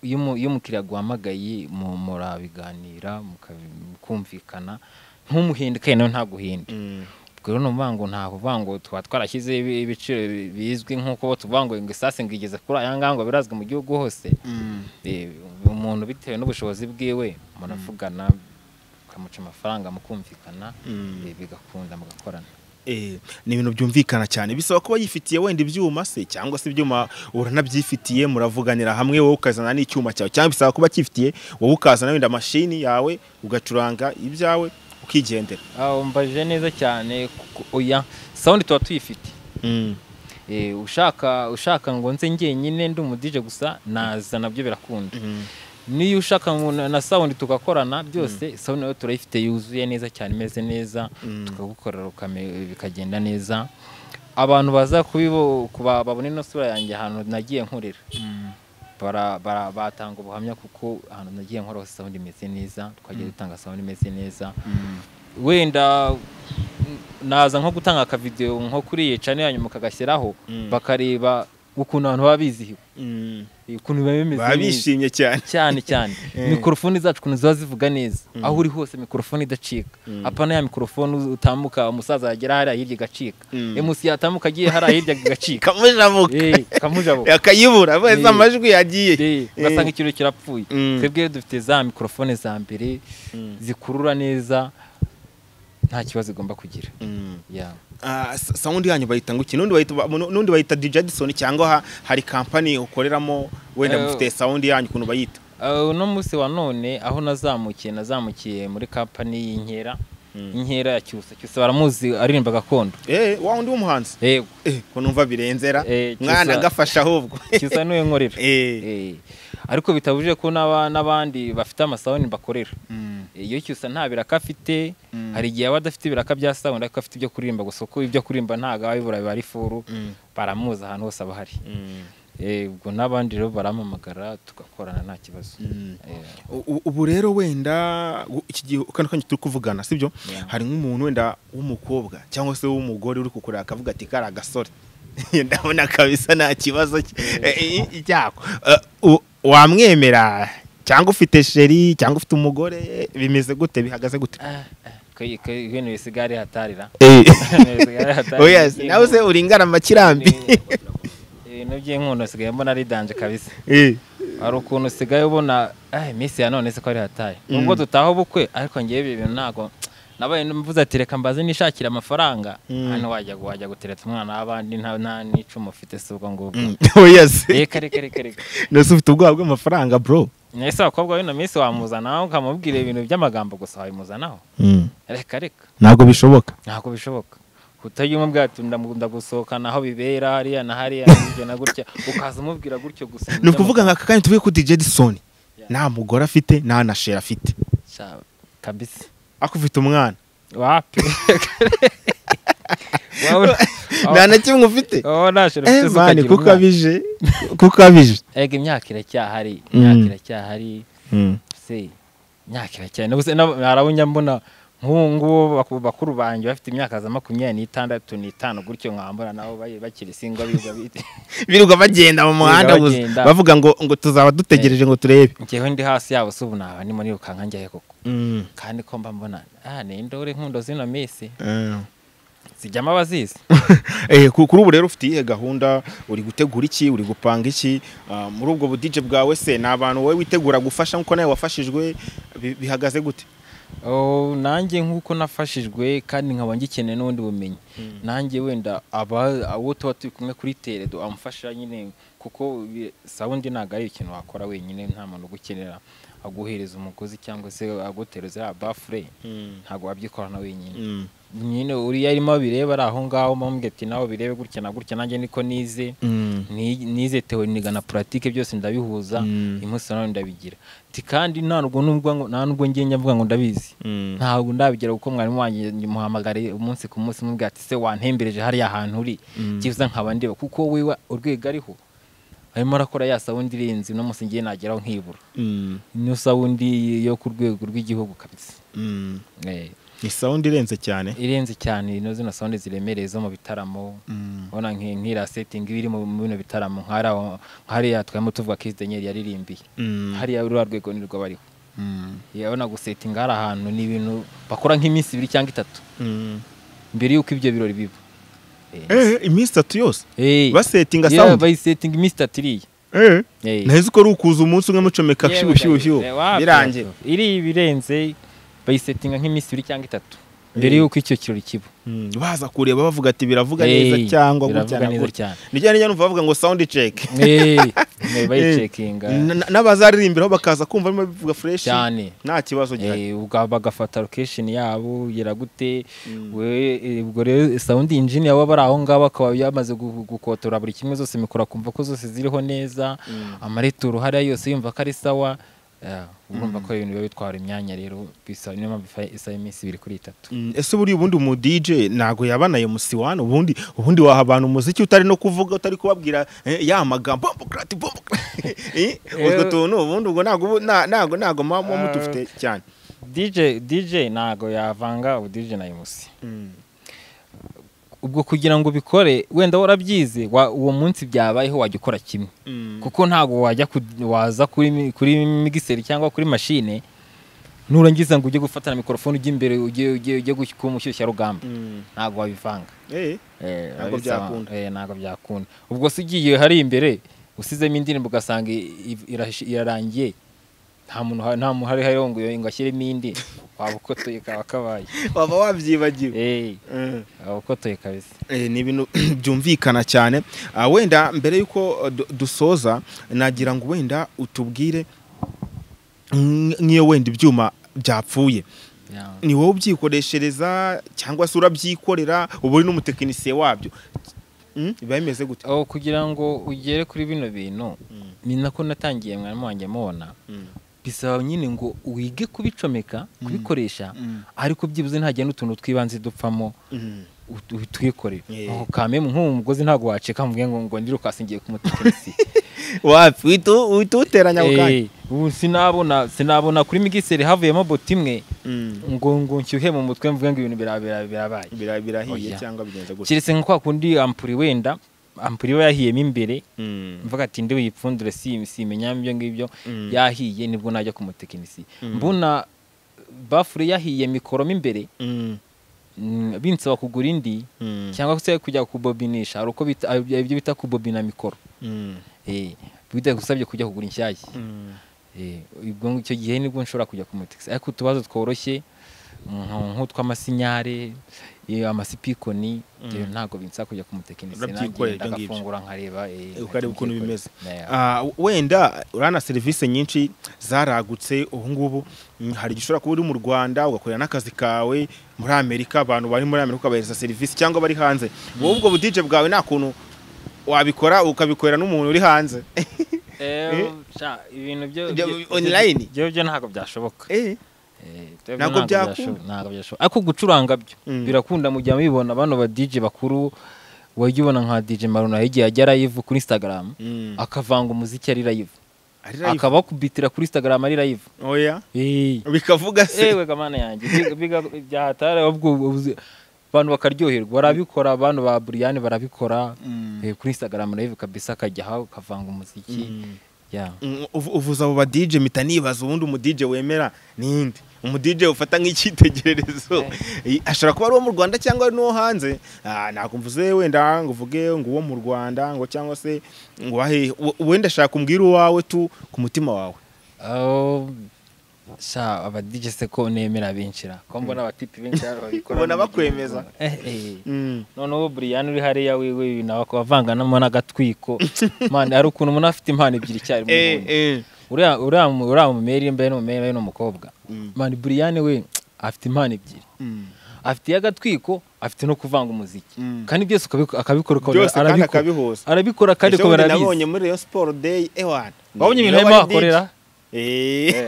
iyo umu- iyo umukiriya aguhamagaye mu- murabiganira mukabi- mukumvikana ntumuhinde kandi nawe ntaguhinde ubwo rero ni ukuvuga ngo ntabwo uvuga ngo tuba twarashyizeho ibi- ibiciro bi- bizwi nk'uko tuvuga ngo ngo isasi ngo igeze kuri aya ngaya ngo birazwi mu gihugu hose Eh, umuntu bitewe n'ubushobozi bwiwe muravugana ukamuca amafaranga mukumvikana eh, bigakunda mugakorana Eh, ni ibintu byumvikana cyane bisaba kuba yifitiye wenda ibyuma se cyangwa se ibyuma uranabyifitiye muravuganira hamwe wowe ukazana n'icyuma cyawe cyangwa bisaba kuba cyifitiye wowe ukazana wenda mashini yawe ugacuranga ibyawe ukigendera Ah, umbaje neza cyane kuko- oya sound tuba tuyifite Eh, ushaka ushaka ngo nze njyenyine ndi umudije gusa naza nabyo birakunda niyo ushaka ngo na- na sound tugakorana byose sound nayo turayifite yuzuye neza cyane imeze neza Mm. tukagukorera ukame- bikagenda neza abantu baza kubibo kuba- babona ino sura yanjye ahantu nagiye nkorera bara, bara, batanga ubuhamya kuko ahantu nagiye nkora hose sound imeze neza twagiye dutanga sound imeze neza wenda mm, naza nko gutanga akavidewo nko kuri yica hanyuma kagashyiraho Mm. bakareba ukuntu abantu baba bizihiwe ukuntu biba bimeze baba neza bishimye cyane cyane cyane Eh. mikorofoni zacu ukuntu ziba zivuga neza aho uri hose mikorofoni idacika Mm. apana ya mikorofoni utambuka umusaza yagera hariya hirya igacika Mm. emusi yatambuka agiye hariya hirya igacika kamujabuka Eh, kamujabo akayibura wese Eh. amajwi yagiye Eh, ugasanga ikintu kirapfuye Mm. twebwe dufite za mikorofone za mbere Mm. zikurura neza nta kibazo igomba kugira Mm. Yeah. Ah, sa- sound yanyu bayita ngo iki nundi bayita ba- nu- nundi bayita DJ Addison cyangwa ha- hari company ukoreramo wenda Eh, mufite sound yanyu ukuntu bayita Uh, uno munsi wa none aho nazamukiye nazamukiye muri kampani y'inkera inkera ya cyusa cyusa baramuzi aririmba gakondo eh wa undi w'umuhanzi yego eh ko numva birenzera Eh, mwana Cyusa- agafasha ahubwo cyusa niwe nkorera eh Eh, ariko bitabujije ko n'aba- n'abandi bafite amasawuni bakorera Mm. Eh, iyo cyusa nta biraka afite Mm. hari igihe aba adafite ibiraka bya sawuni ariko afite ibyo kuririmba gusa uko ibyo kuririmba ntago aba bibura biba ari ifuru Mm. baramuzi ahantu hose aba ahari Mm. Eh, ubwo n'abandi rero barampamagara tugakorana nta kibazo Mm. Eh, U- u- ubu rero wenda u- iki gihe kano kanya turi kuvugana sibyo Yeah. hari nk'umuntu wenda w'umukobwa cyangwa se w'umugore uri kukureba akavuga ati kari agasore ndabona kabisa nta kibazo cye- eh, eh, cyako Eh, u- wamwemera cyangwa ufite sheri cyangwa ufite umugore bimeze gute bihagaze gute kwe- kwe- ibintu bisigare hatarira Eh. Bisigare hatarira. Oya, nawe se uringana amakirambi ibintu by'inkundo usigaye mbona ari danje kabisa Eh. hari ukuntu usigaye ubona "Ah, iminsi ya none se ko ari hataye Mm. nubwo dutaha ubukwe ariko ngewe ibi bintu ntabwo nabaye mvuze ati reka mbaze nishakire amafaranga Mm. hano wajya wajya gutereta umwana w'abandi nta nta n'icumu ufite si ubwo ngubwo Mm. Oya se reka reka reka reka nose ufite ubwoba bw'amafaranga bro ese abakobwa b'ino minsi wamuzanaho ukamubwira ibintu by'amagambo gusa wabimuzanaho Mm. reka reka ntabwo bishoboka ntabwo bishoboka utajya umubwira ati ndamukunda gusohokana aho bibera hariya na hariya na gutya na gutya ukaza umubwira gutyo gusa ni ukuvuga nka aka kanya tuvuye ku DJ Edison nta mugore afite nta na sheri afite Sha- kabisa ako ufite umwana wapi Wabona- nta na kimwe ufite wabona nashira Eh, ufite isuka mani agira kuko umwana. abije kuko abije Ega imyaka iracyahari Mm. imyaka iracyahari Mm. se imyaka iracyahari Nabuze- nab- harabunya mbona nk'ubu ngubu baku- bakuru banjye bafite imyaka za makumyabiri n'itandatu n'itanu gutyo nkambura nabo bari bakiri singwa biga bite birirwa bagenda mu muhanda buzi- bagenda. bavuga ngo ngo tuzaba dutegereje ngo turebe njyewe ndi hasi yabo se ubu naba ndimo nirukanka njyahe koko Mm. kandi ko mba mbona ah ni indore nkundo zino minsi Eh. zijyamo abazizi Eh, ku- kuri ubu rero ufite iyihe gahunda uri gutegura iki uri gupanga iki Ah, muri ubwo budije bwawe se ni abantu wowe witegura gufasha nk'uko nawe wafashijwe bi- bihagaze gute Oh, nanjye nk'uko nafashijwe kandi nkaba ngikeneye n'ubundi bumenyi nanjye wenda aba abo tuba turi kumwe kuri teredo amufasha nyine kuko bi- sawundi ntabwo ari ikintu wakora wenyine nta muntu ugukenera aguhereza umugozi cyangwa se agutereza ya bafure ntabwo wabyikorana wenyine Mm. nyine uriya arimo abireba ari aho ngaho mpamubwira ati nawe birebe gutya na gutya nanjye niko nize Mm. Ni- nize teori niga na puratike byose ndabihuza Mm. umunsi nawe ndabigira Ti kandi nta nubwo nubwo ngo- nta nubwo ngenge mvuga ngo ndabizi Mm. ntabwo ndabigira kuko mwarimu wanjye muhamagare umunsi ku munsi mubwira ati se wantembereje hariya hantu uri Mm. cyiza nkaba ndeba kuko wiwe urwego ariho arimo arakora ya sawundi irenze uno munsi ngiye nageraho nkibura Mm. niyo sawundi yo ku rwego rw'igihugu kabisa Mm. Eh, ni sawundi irenze cyane irenze cyane ino zino sonde ziremereye zo mu bitaramo ubona nki- nk'iriya setingi iba iri mu mu bino bitaramo nk'ariya- nk'hariya twayemo tuvuga ko Daniel yaririmbiye Mm. hariya ruriya rwego ni rwo bariho Mm. yabona gusetinga hari ahantu ni ibintu bakora nk'iminsi ibiri cyangwa itatu Mm. mbere y'uko ibyo birori biba Eh, iminsi itatu yose Eh. basetinga Yeah, sawundi bayisetinga iminsi itatu iriya Eh, Eh. nahise uko ari ukuza umunsi umwe mucomeka Yewe shibushyushyu Daniel, wapi birangiye hafi. iri ibirenze bayisetinga nk'iminsi ibiri cyangwa itatu mbere y'uko icyo kirori kiba Mm, baza kureba bavuga ati biravuga Eh, neza cyangwa biravuga gutya na neza gutya cyane ni cyane nyine bavuga ngo sawundi ceki Eh, eh, bayicekinga n'abazaririmbiraho bakaza kumva barimo bivuga fureshi cyane nta kibazo gihari Eh, ubwo bagafata location yabo yera gute Mm. we eh, ubwo rero sound engineer waba ari aho ngaho akaba yamaze gu- gukotora buri kimwe zose mikoro akumva ko zose ziriho neza Mm. amareturo hariya yose yumva ko ari sawa eh, urumva ko ibintu biba bitwara imyanya rero bisa niyo mpamvu ifa- isaba iminsi ibiri kuri itatu Mm, ese buriya ubundi umu DJ ntago yabanaye musiwani ubundi ubundi waha abantu umuziki utari no kuvuga utari kubabwira eh, ya magambo bombokrati bombokrati Eh, utwo Eh, tuntu ubundi ubwo ntago ubu- nta- ntago ntago muba muba mudufite cyane DJ DJ ntago yavanga ubu DJ na MC ubwo kugira ngo ubikore wenda warabyize wa- uwo munsi byabayeho wajya ukora kimwe kuko ntabwo wajya ku- waza kuri mi- kuri migiseri cyangwa kuri mashine nurangiza ngo ujye gufatana mikorofone ujye imbere ujye ujye ujye gu- kuba umushyushyarugamba ntabwo wabivanga Eh, Eh, Ntabwo urabisaba. byakunda. Eh, ntabwo byakunda ubwo se ugiye hari imbere usizemo indirimbo ugasanga i- i- irashi- irarangiye nta muntu ha- nta muntu hari hariho ngo ngo ashyiremo indi waba ukotoye kaba kabaye waba wabyibagiwe Eh, Mm. waba ukotoye kabisa Eh, ni ibintu byumvikana cyane Ah, wenda mbere y'uko eh, du- dusoza nagira ngo wenda utubwire mm, nk'iyo wenda ibyuma byapfuye Yeah. ni wowe ubyikoreshereza cyangwa se urabyikorera uba uri n'umutekinisiye wabyo Mm, biba bimeze gute aho kugira ngo ugere kuri bino bintu Mm, ni nako natangiye mwarimu wanjye mubona mm, bisaba nyine ngo wige kubicomeka kubikoresha mm, ariko byibuze ntagira n'utuntu twibanze dupfamo mm. ut- utwikorere Yeah. Aho kamemu nk'uwo mugozi ntabwo waceka mvuge ngo ngo ndirukasi ngiye kumutekinisi wapi witu- wituteranya ako kanya Eh, ubu sinabona sinabona kuri migiseri havuyemo boti imwe Mm, ngo ngo nshyuhe mu mutwe mvuge ngo ibintu bira- bira- birabaye bira- birahiye Oya. cyangwa bigenze gutya keretse nka kwa kundi ampuri wenda ampuri iba yahiyemo imbere Mm, mvuga ati ndi wipfundure si- simenya ibyo ngibyo Mm. yahiye nibwo najya ku mutekinisi Mm. mbona bafure yahiye mikoro mo imbere mm, mm, binsaba kugura indi mm, cyangwa se kujya kubobinisha hari uko bita- hari ibyo bita kubobina mikoro mm, Eh, bidagusabye kujya kugura inshyashya mm. Eh, ubwo ngicyo gihe nibwo nshobora kujya ku mutekinisi ariko utubazo tworoshye nk- nk'utw'amasinyare eh, amasipikoni eh, ntabwo binsaba kujya ku mutekinisi Urabyikorera ibyo ngibyo. ndagafungura nkareba eh, ukareba ukuntu bimeze. Yeah. Ah, wenda urana serivisi nyinshi zaragutse ubu ngubu mm, hari igihe ushobora kuba uri mu rwanda ugakorera n'akazi kawe muri amerika abantu bari muri amerika ukabahereza serivisi cyangwa bari hanze wowe ubwo budije bwawe nta kuntu wabikora ukabikorera n'umuntu uri hanze Eh, sha, ibintu byo Byo- byo- online? byo byo ntabwo byashoboka Eh, Eh, byo- Ntabwo ntabwo byakunda? byashoboka- ntabwo byashoboka ariko gucuranga byo Mm. birakunda mu gihe mubibona bano ba DJ bakuru wajya ubona nka DJ Maruna yagiye ajya live kuri Instagram mm. akavanga umuziki ari live Ari live? akabakubitira kuri Instagram ari live oya eh bikavuga se ewe kamana yanjye biga- biga- byahatara ahubwo ubuzi- abantu bakaryoherwa barabikora abantu ba Brian barabikora eh, kuri Instagram live kabisa akajya aho akavanga umuziki Mm. yeah Mm, uvu- uvuze abo ba DJ mpita nibaza ubundi umu DJ wemera ninde umu DJ ufata nk'icyitegererezo Eh, ashobora kuba ari uwo mu Rwanda cyangwa ari n'uwo hanze Ah, nakumvuze wenda ngo uvuge ngo uwo mu Rwanda ngo cyangwa se ngo wahe we- wenda ashaka umbwira uwawe tu ku mutima wawe aho sha aba DJ se ko nemera binjira ko mbona abatipi benshi hano babikora Ubona mu gihe- bakwemeza. Eh, eh. Mm. noneho Brian uri hariya wiwe nawe akaba avanganamo n'agatwiko mane hari ukuntu umuntu afite impano ebyiri icyarimwe Eh, ubundi. eh. uriya uriya mu- uriya mumeri mbe n'umumeri n'umukobwa Mm. mane Brian we afite impano ebyiri Mm. afite iy'agatwiko afite no kuvanga umuziki Mm. kandi byose ukabiko- akabikora ukabona byose kandi arabikora. akabihuza arabikora kandi Ejo ko bundi barabizi nabonye muri Rayon Sport Day ewana wabonye Niwe ibintu arimo wari DJ. ahakorera Eh.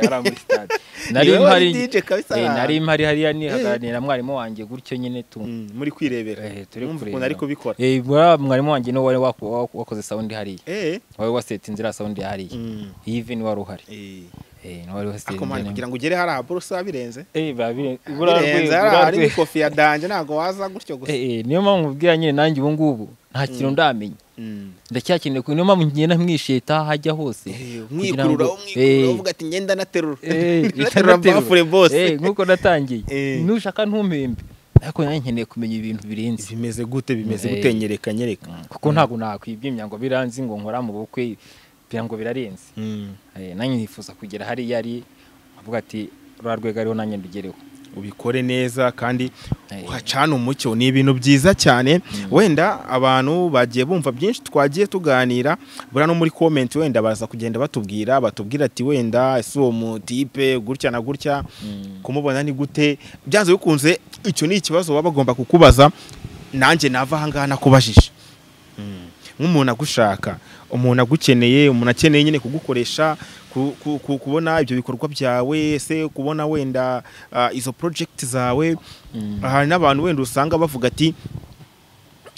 nari Niwe wari mpari DJ kabisa eh, aha. nari mpari hariya nihaganira na mwarimu wanjye gutyo nyine tu Mm, muri kwirebera Eh, turi Mwumva ukuntu kureba. ari kubikora Eh, buriya mwarimu wanjye niwe wari waku- wa- wakoze sound hariya Eh. wari waseta inzira ya sound hariya Mm. even wari uhari Eh. Eh, Eh, niho wari wasiye akomanya njyewe. kugira ngo ugere hariya buruse birenze Eh, biba bire- birenze burarwe- hariya hari burarwe. n'ikofiya danje ntabwo waza gutyo gusa Eh, eh, niyo mpamvu ubwira nyine nanjye ubu ngubu nta kintu ndamenya Mm. ndacyakeneye ku niyo mpamvu ngenda mwisheta hajya hose Eh, kugira ngo- umwikurura umwikurura Eh, uvuga ati ngenda naterura eh, naterura ikanaterura. bafure Eh, bose nk'uko natangiye Eh. nushaka ntumpembe ariko nanjye nkeneye kumenya ibintu birenze bimeze gute bimeze Eh. gute nyereka nyereka kuko ntabwo nakwibwimya ngo biranze ngo nkora mu bukwe kugira ngo birarenze Mm. Eh, nanjye nifuza kugera hariya ari avuga ati rura rwego ariho nanjye ndugereho ubikore neza kandi Eh. uhacane umucyo ni ibintu byiza cyane wenda abantu bagiye bumva byinshi twagiye tuganira buriya no muri komenti wenda baza kugenda batubwira batubwira ati wenda ese uwo mutipe gutya na gutya Mm. kumubona ni gute byanze bikunze icyo ni ikibazo baba bagomba kukubaza nanjye nava aha ngaha nakubajije Mm. nk'umuntu agushaka umuntu agukeneye umuntu akeneye nyine kugukoresha ku- ku- ku- kubona ibyo bikorwa byawe se kubona wenda ah, izo project zawe Mm. hari n'abantu wenda usanga bavuga ati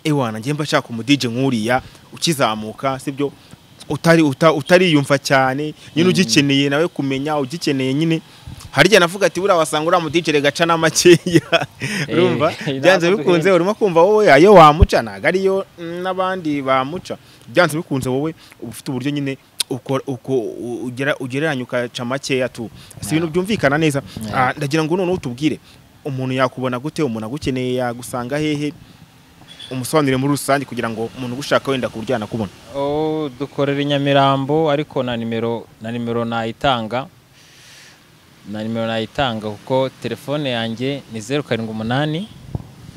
ewa nanjye mba nshaka umudije nk'uriya ukizamuka sibyo utari uta- utariyumva cyane nyine ugikeneye nawe kumenya ugikeneye nyine harya navuga ati buriya wasanga uriya mudije gaca n'amakeya urumva Eh, byanze ntabwo bikunze urimo kumva wowe ayo wamuca ntabwo ariyo n'abandi bamuca byanze bikunze wowe uba ufite uburyo nyine ukora- uko- u- ugera- ugereranya ukaca makeya tu si ibintu byumvikana neza Yeah. Ah, ndagira ngo noneho utubwire umuntu yakubona gute umuntu agukeneye yagusanga hehe umusobanurire muri rusange kugira ngo umuntu ugushaka wenda ku buryo yanakubona Oh, dukorera i Nyamirambo ariko na nimero na nimero nayitanga na nimero nayitanga kuko telefone yanjye ni zeru karindwi umunani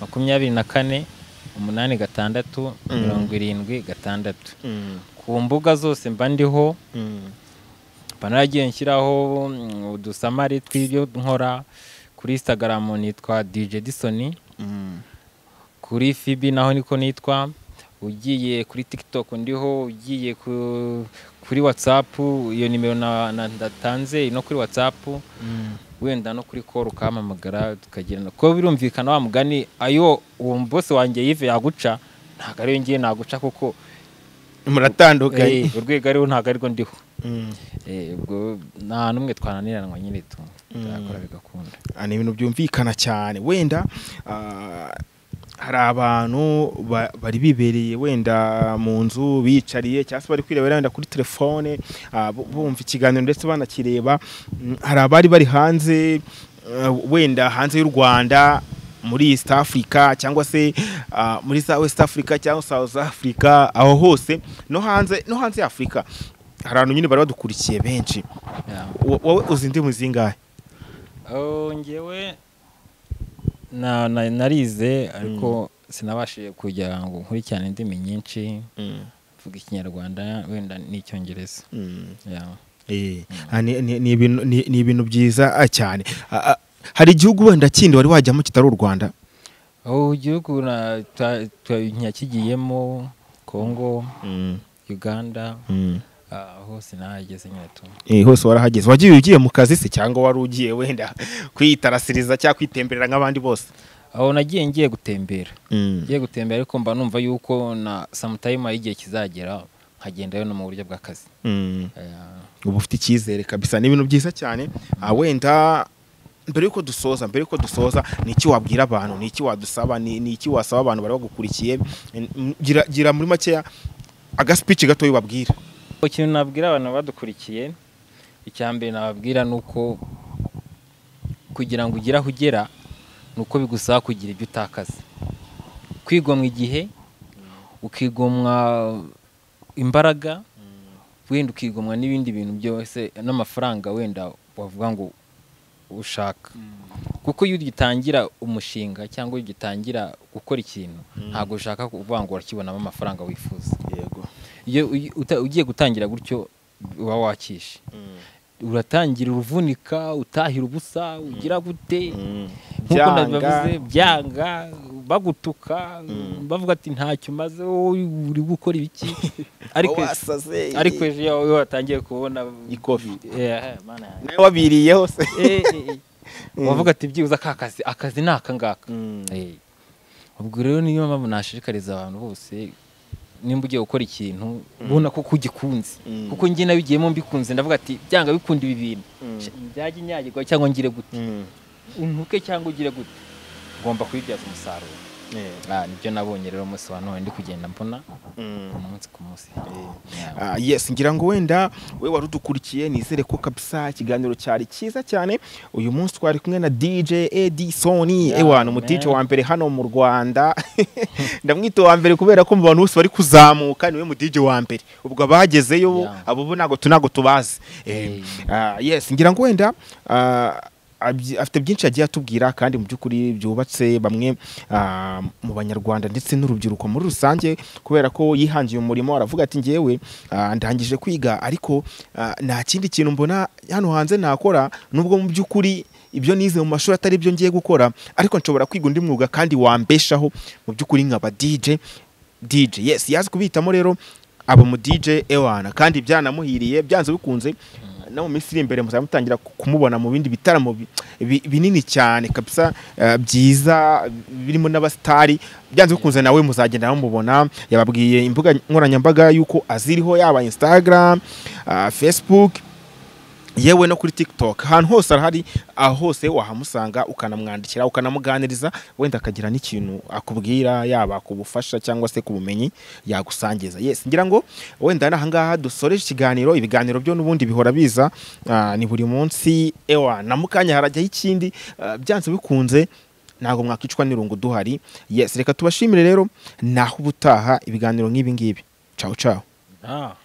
makumyabiri na kane umunani gatandatu Mm. mirongo irindwi gatandatu ku mbuga zose mba ndiho mba naragiye nshyiraho mm, udusamari tw'ibyo nkora kuri instagram nitwa dj disoni kuri fibi naho niko nitwa ugiye kuri tiktok ndiho ugiye ku- kuri whatsapp iyo nimero na- na- ndatanze no kuri whatsapp wenda no kuri call ukahamamagara tukagirana kuko birumvikana wa mugani ayo uwo bose wanjye yive yaguca ntabwo ariyo ngiye naguca kuko muratandukanye eh, urwego ariho ntabwo arirwo ndiho Mm. Eh, ubwo nta n'umwe twananiranwa nyine tu Mm. turakora bigakunda Ah, ni ibintu byumvikana cyane wenda ah, hari abantu ba- bari bibereye wenda mu nzu biyicariye cyangwa se bari kwirebera wenda kuri telefone ah, bu- bumva ikiganiro ndetse banakireba Mm, hari abari bari hanze ah, wenda hanze y'u rwanda muri east africa cyangwa se ah, muri Sa- west africa cyangwa south africa aho hose no hanze no hanze ya afurika hari abantu nyine bari badukurikiye benshi Yeah. Wo- wowe uzi indimi zingahe Oh, ngewe na, na, narize ariko sinabashije kujya ngo nkurikirane indimi nyinshi mvuga ikinyarwanda wenda n'icyongereza Mm. yeah. Eh, ah, ni- ni ni ibintu- ni- ni ibintu byiza ah, cyane Ah, ah, hari igihugu wenda kindi wari wajyamo kitari u rwanda oh, igihugu na- twa- twa- nakigiyemo congo uganda ah, hose nahageze nyine tu Eh, hose warahageze wagiye ugiye mu kazi se cyangwa wari ugiye wenda kwitarasiriza cyangwa kwitemberera nk'abandi bose aho nagiye ngiye gutembera ngiye gutembera ariko mba numva yuko na sometime hari igihe kizagera nkagendayo no mu buryo bw'akazi Mm. yeah. uba ufite icyizere kabisa ni ibintu byiza cyane Ah, wenda mbere y'uko dusoza mbere y'uko dusoza ni iki wabwira abantu ni iki wadusaba ni ni iki wasaba abantu bari bagukurikiye Mm, gira- gira muri makeya agasipici gatoya ubabwira ikintu nabwira abantu badukurikiye icya mbere nababwira ni uko kugira ngo ugere aho ugera ni uko bigusaba kugira ibyo utakaza kwigomwa igihe ukigomwa imbaraga wenda ukigomwa n'ibindi bintu byose n'amafaranga wenda wavuga ngo ushaka kuko iyo ugitangira umushinga cyangwa iyo ugitangira gukora ikintu ntabwo ushaka kuvuga ngo urakibonamo amafaranga wifuza yego iyo uyi- uta- ugiye gutangira gutyo uba wakishe uratangira uruvunika utahira ubusa ugira gute nk'uko Byanga. nabivuze byanga bagutuka Mm. bavuga ati ntacyo umaze wowe uri gukora ibiki ariko wasaze ariko ejo iyo iyo watangiye kubona Ikofi. Eh, mana yanjye. nawe wabiriyeho se Eh, eh, eh. wavuga ati byibuze ka kazi akazi ni aka ngaka Eh. ubwo rero niyo mpamvu nashishikariza abantu bose nimba ugiye gukora ikintu ubona ko ugikunze Mm. kuko njye nabigiyemo mbikunze ndavuga ati byanga bikunda ibi bintu byajya inyagirwa cyangwa ngire gute untuke cyangwa ugire gute ngomba kubibyaza umusaruro Ah, nibyo nabonye rero umunsi wa none ndi kugenda mbona umunsi ku munsi Yeah. Ah, yes ngira ngo wenda we wari udukurikiye nizere ko kabisa ikiganiro cyari cyiza cyane uyu munsi twari kumwe na dj edison Yeah, ewana umudj man. wa mbere hano mu rwanda ndamwita uwa mbere kubera ko mu bantu bose bari kuzamuka niwe mudj wa mbere ubwo abagezeyo bo Yeah. abo bo ntabwo tu- ntabwo tubazi Eh, ah, yes ngira ngo wenda ah, abyi- afite byinshi yagiye atubwira kandi mu by'ukuri byubatse bamwe ah, mu banyarwanda ndetse n'urubyiruko muri rusange kubera ko yihangiye umurimo aravuga ati ngewe ah, ndangije kwiga ariko ah, nta kindi kintu mbona hano hanze nakora nubwo mu by'ukuri ibyo nize mu mashuri atari byo ngiye gukora ariko nshobora kwiga undi mwuga kandi wambeshaho mu by'ukuri nkaba DJ DJ yes yazi kubihitamo rero aba mu DJ Ewana kandi byanamuhiriye byanze bikunze no mu minsi iri imbere muzaba mutangira ku- kumubona mu bindi bitaramo bi- bi- binini cyane kabisa eh, byiza birimo n'abasitari byanze bikunze nawe muzagenda mumubona yababwiye imbuga nkoranyambaga yuko aziriho yaba Instagram ah, Facebook yewe no kuri TikTok ahantu hose arahari aho hose wahamusanga ukanamwandikira ukanamuganiriza wenda akagira n'ikintu akubwira yaba kubufasha cyangwa se ku bumenyi yagusangiza yes ngira ngo wenda n'aha ngaha dusoreje ikiganiro ibiganiro byo n'ubundi bihora biza ah, ni buri munsi ewa na mukanya harajyaho ikindi ah, byanze bikunze ntabwo mwakicwa n'irungu duhari yes reka tubashimire rero naho ubutaha ibiganiro nk'ibi ngibi ciao ciao Ah.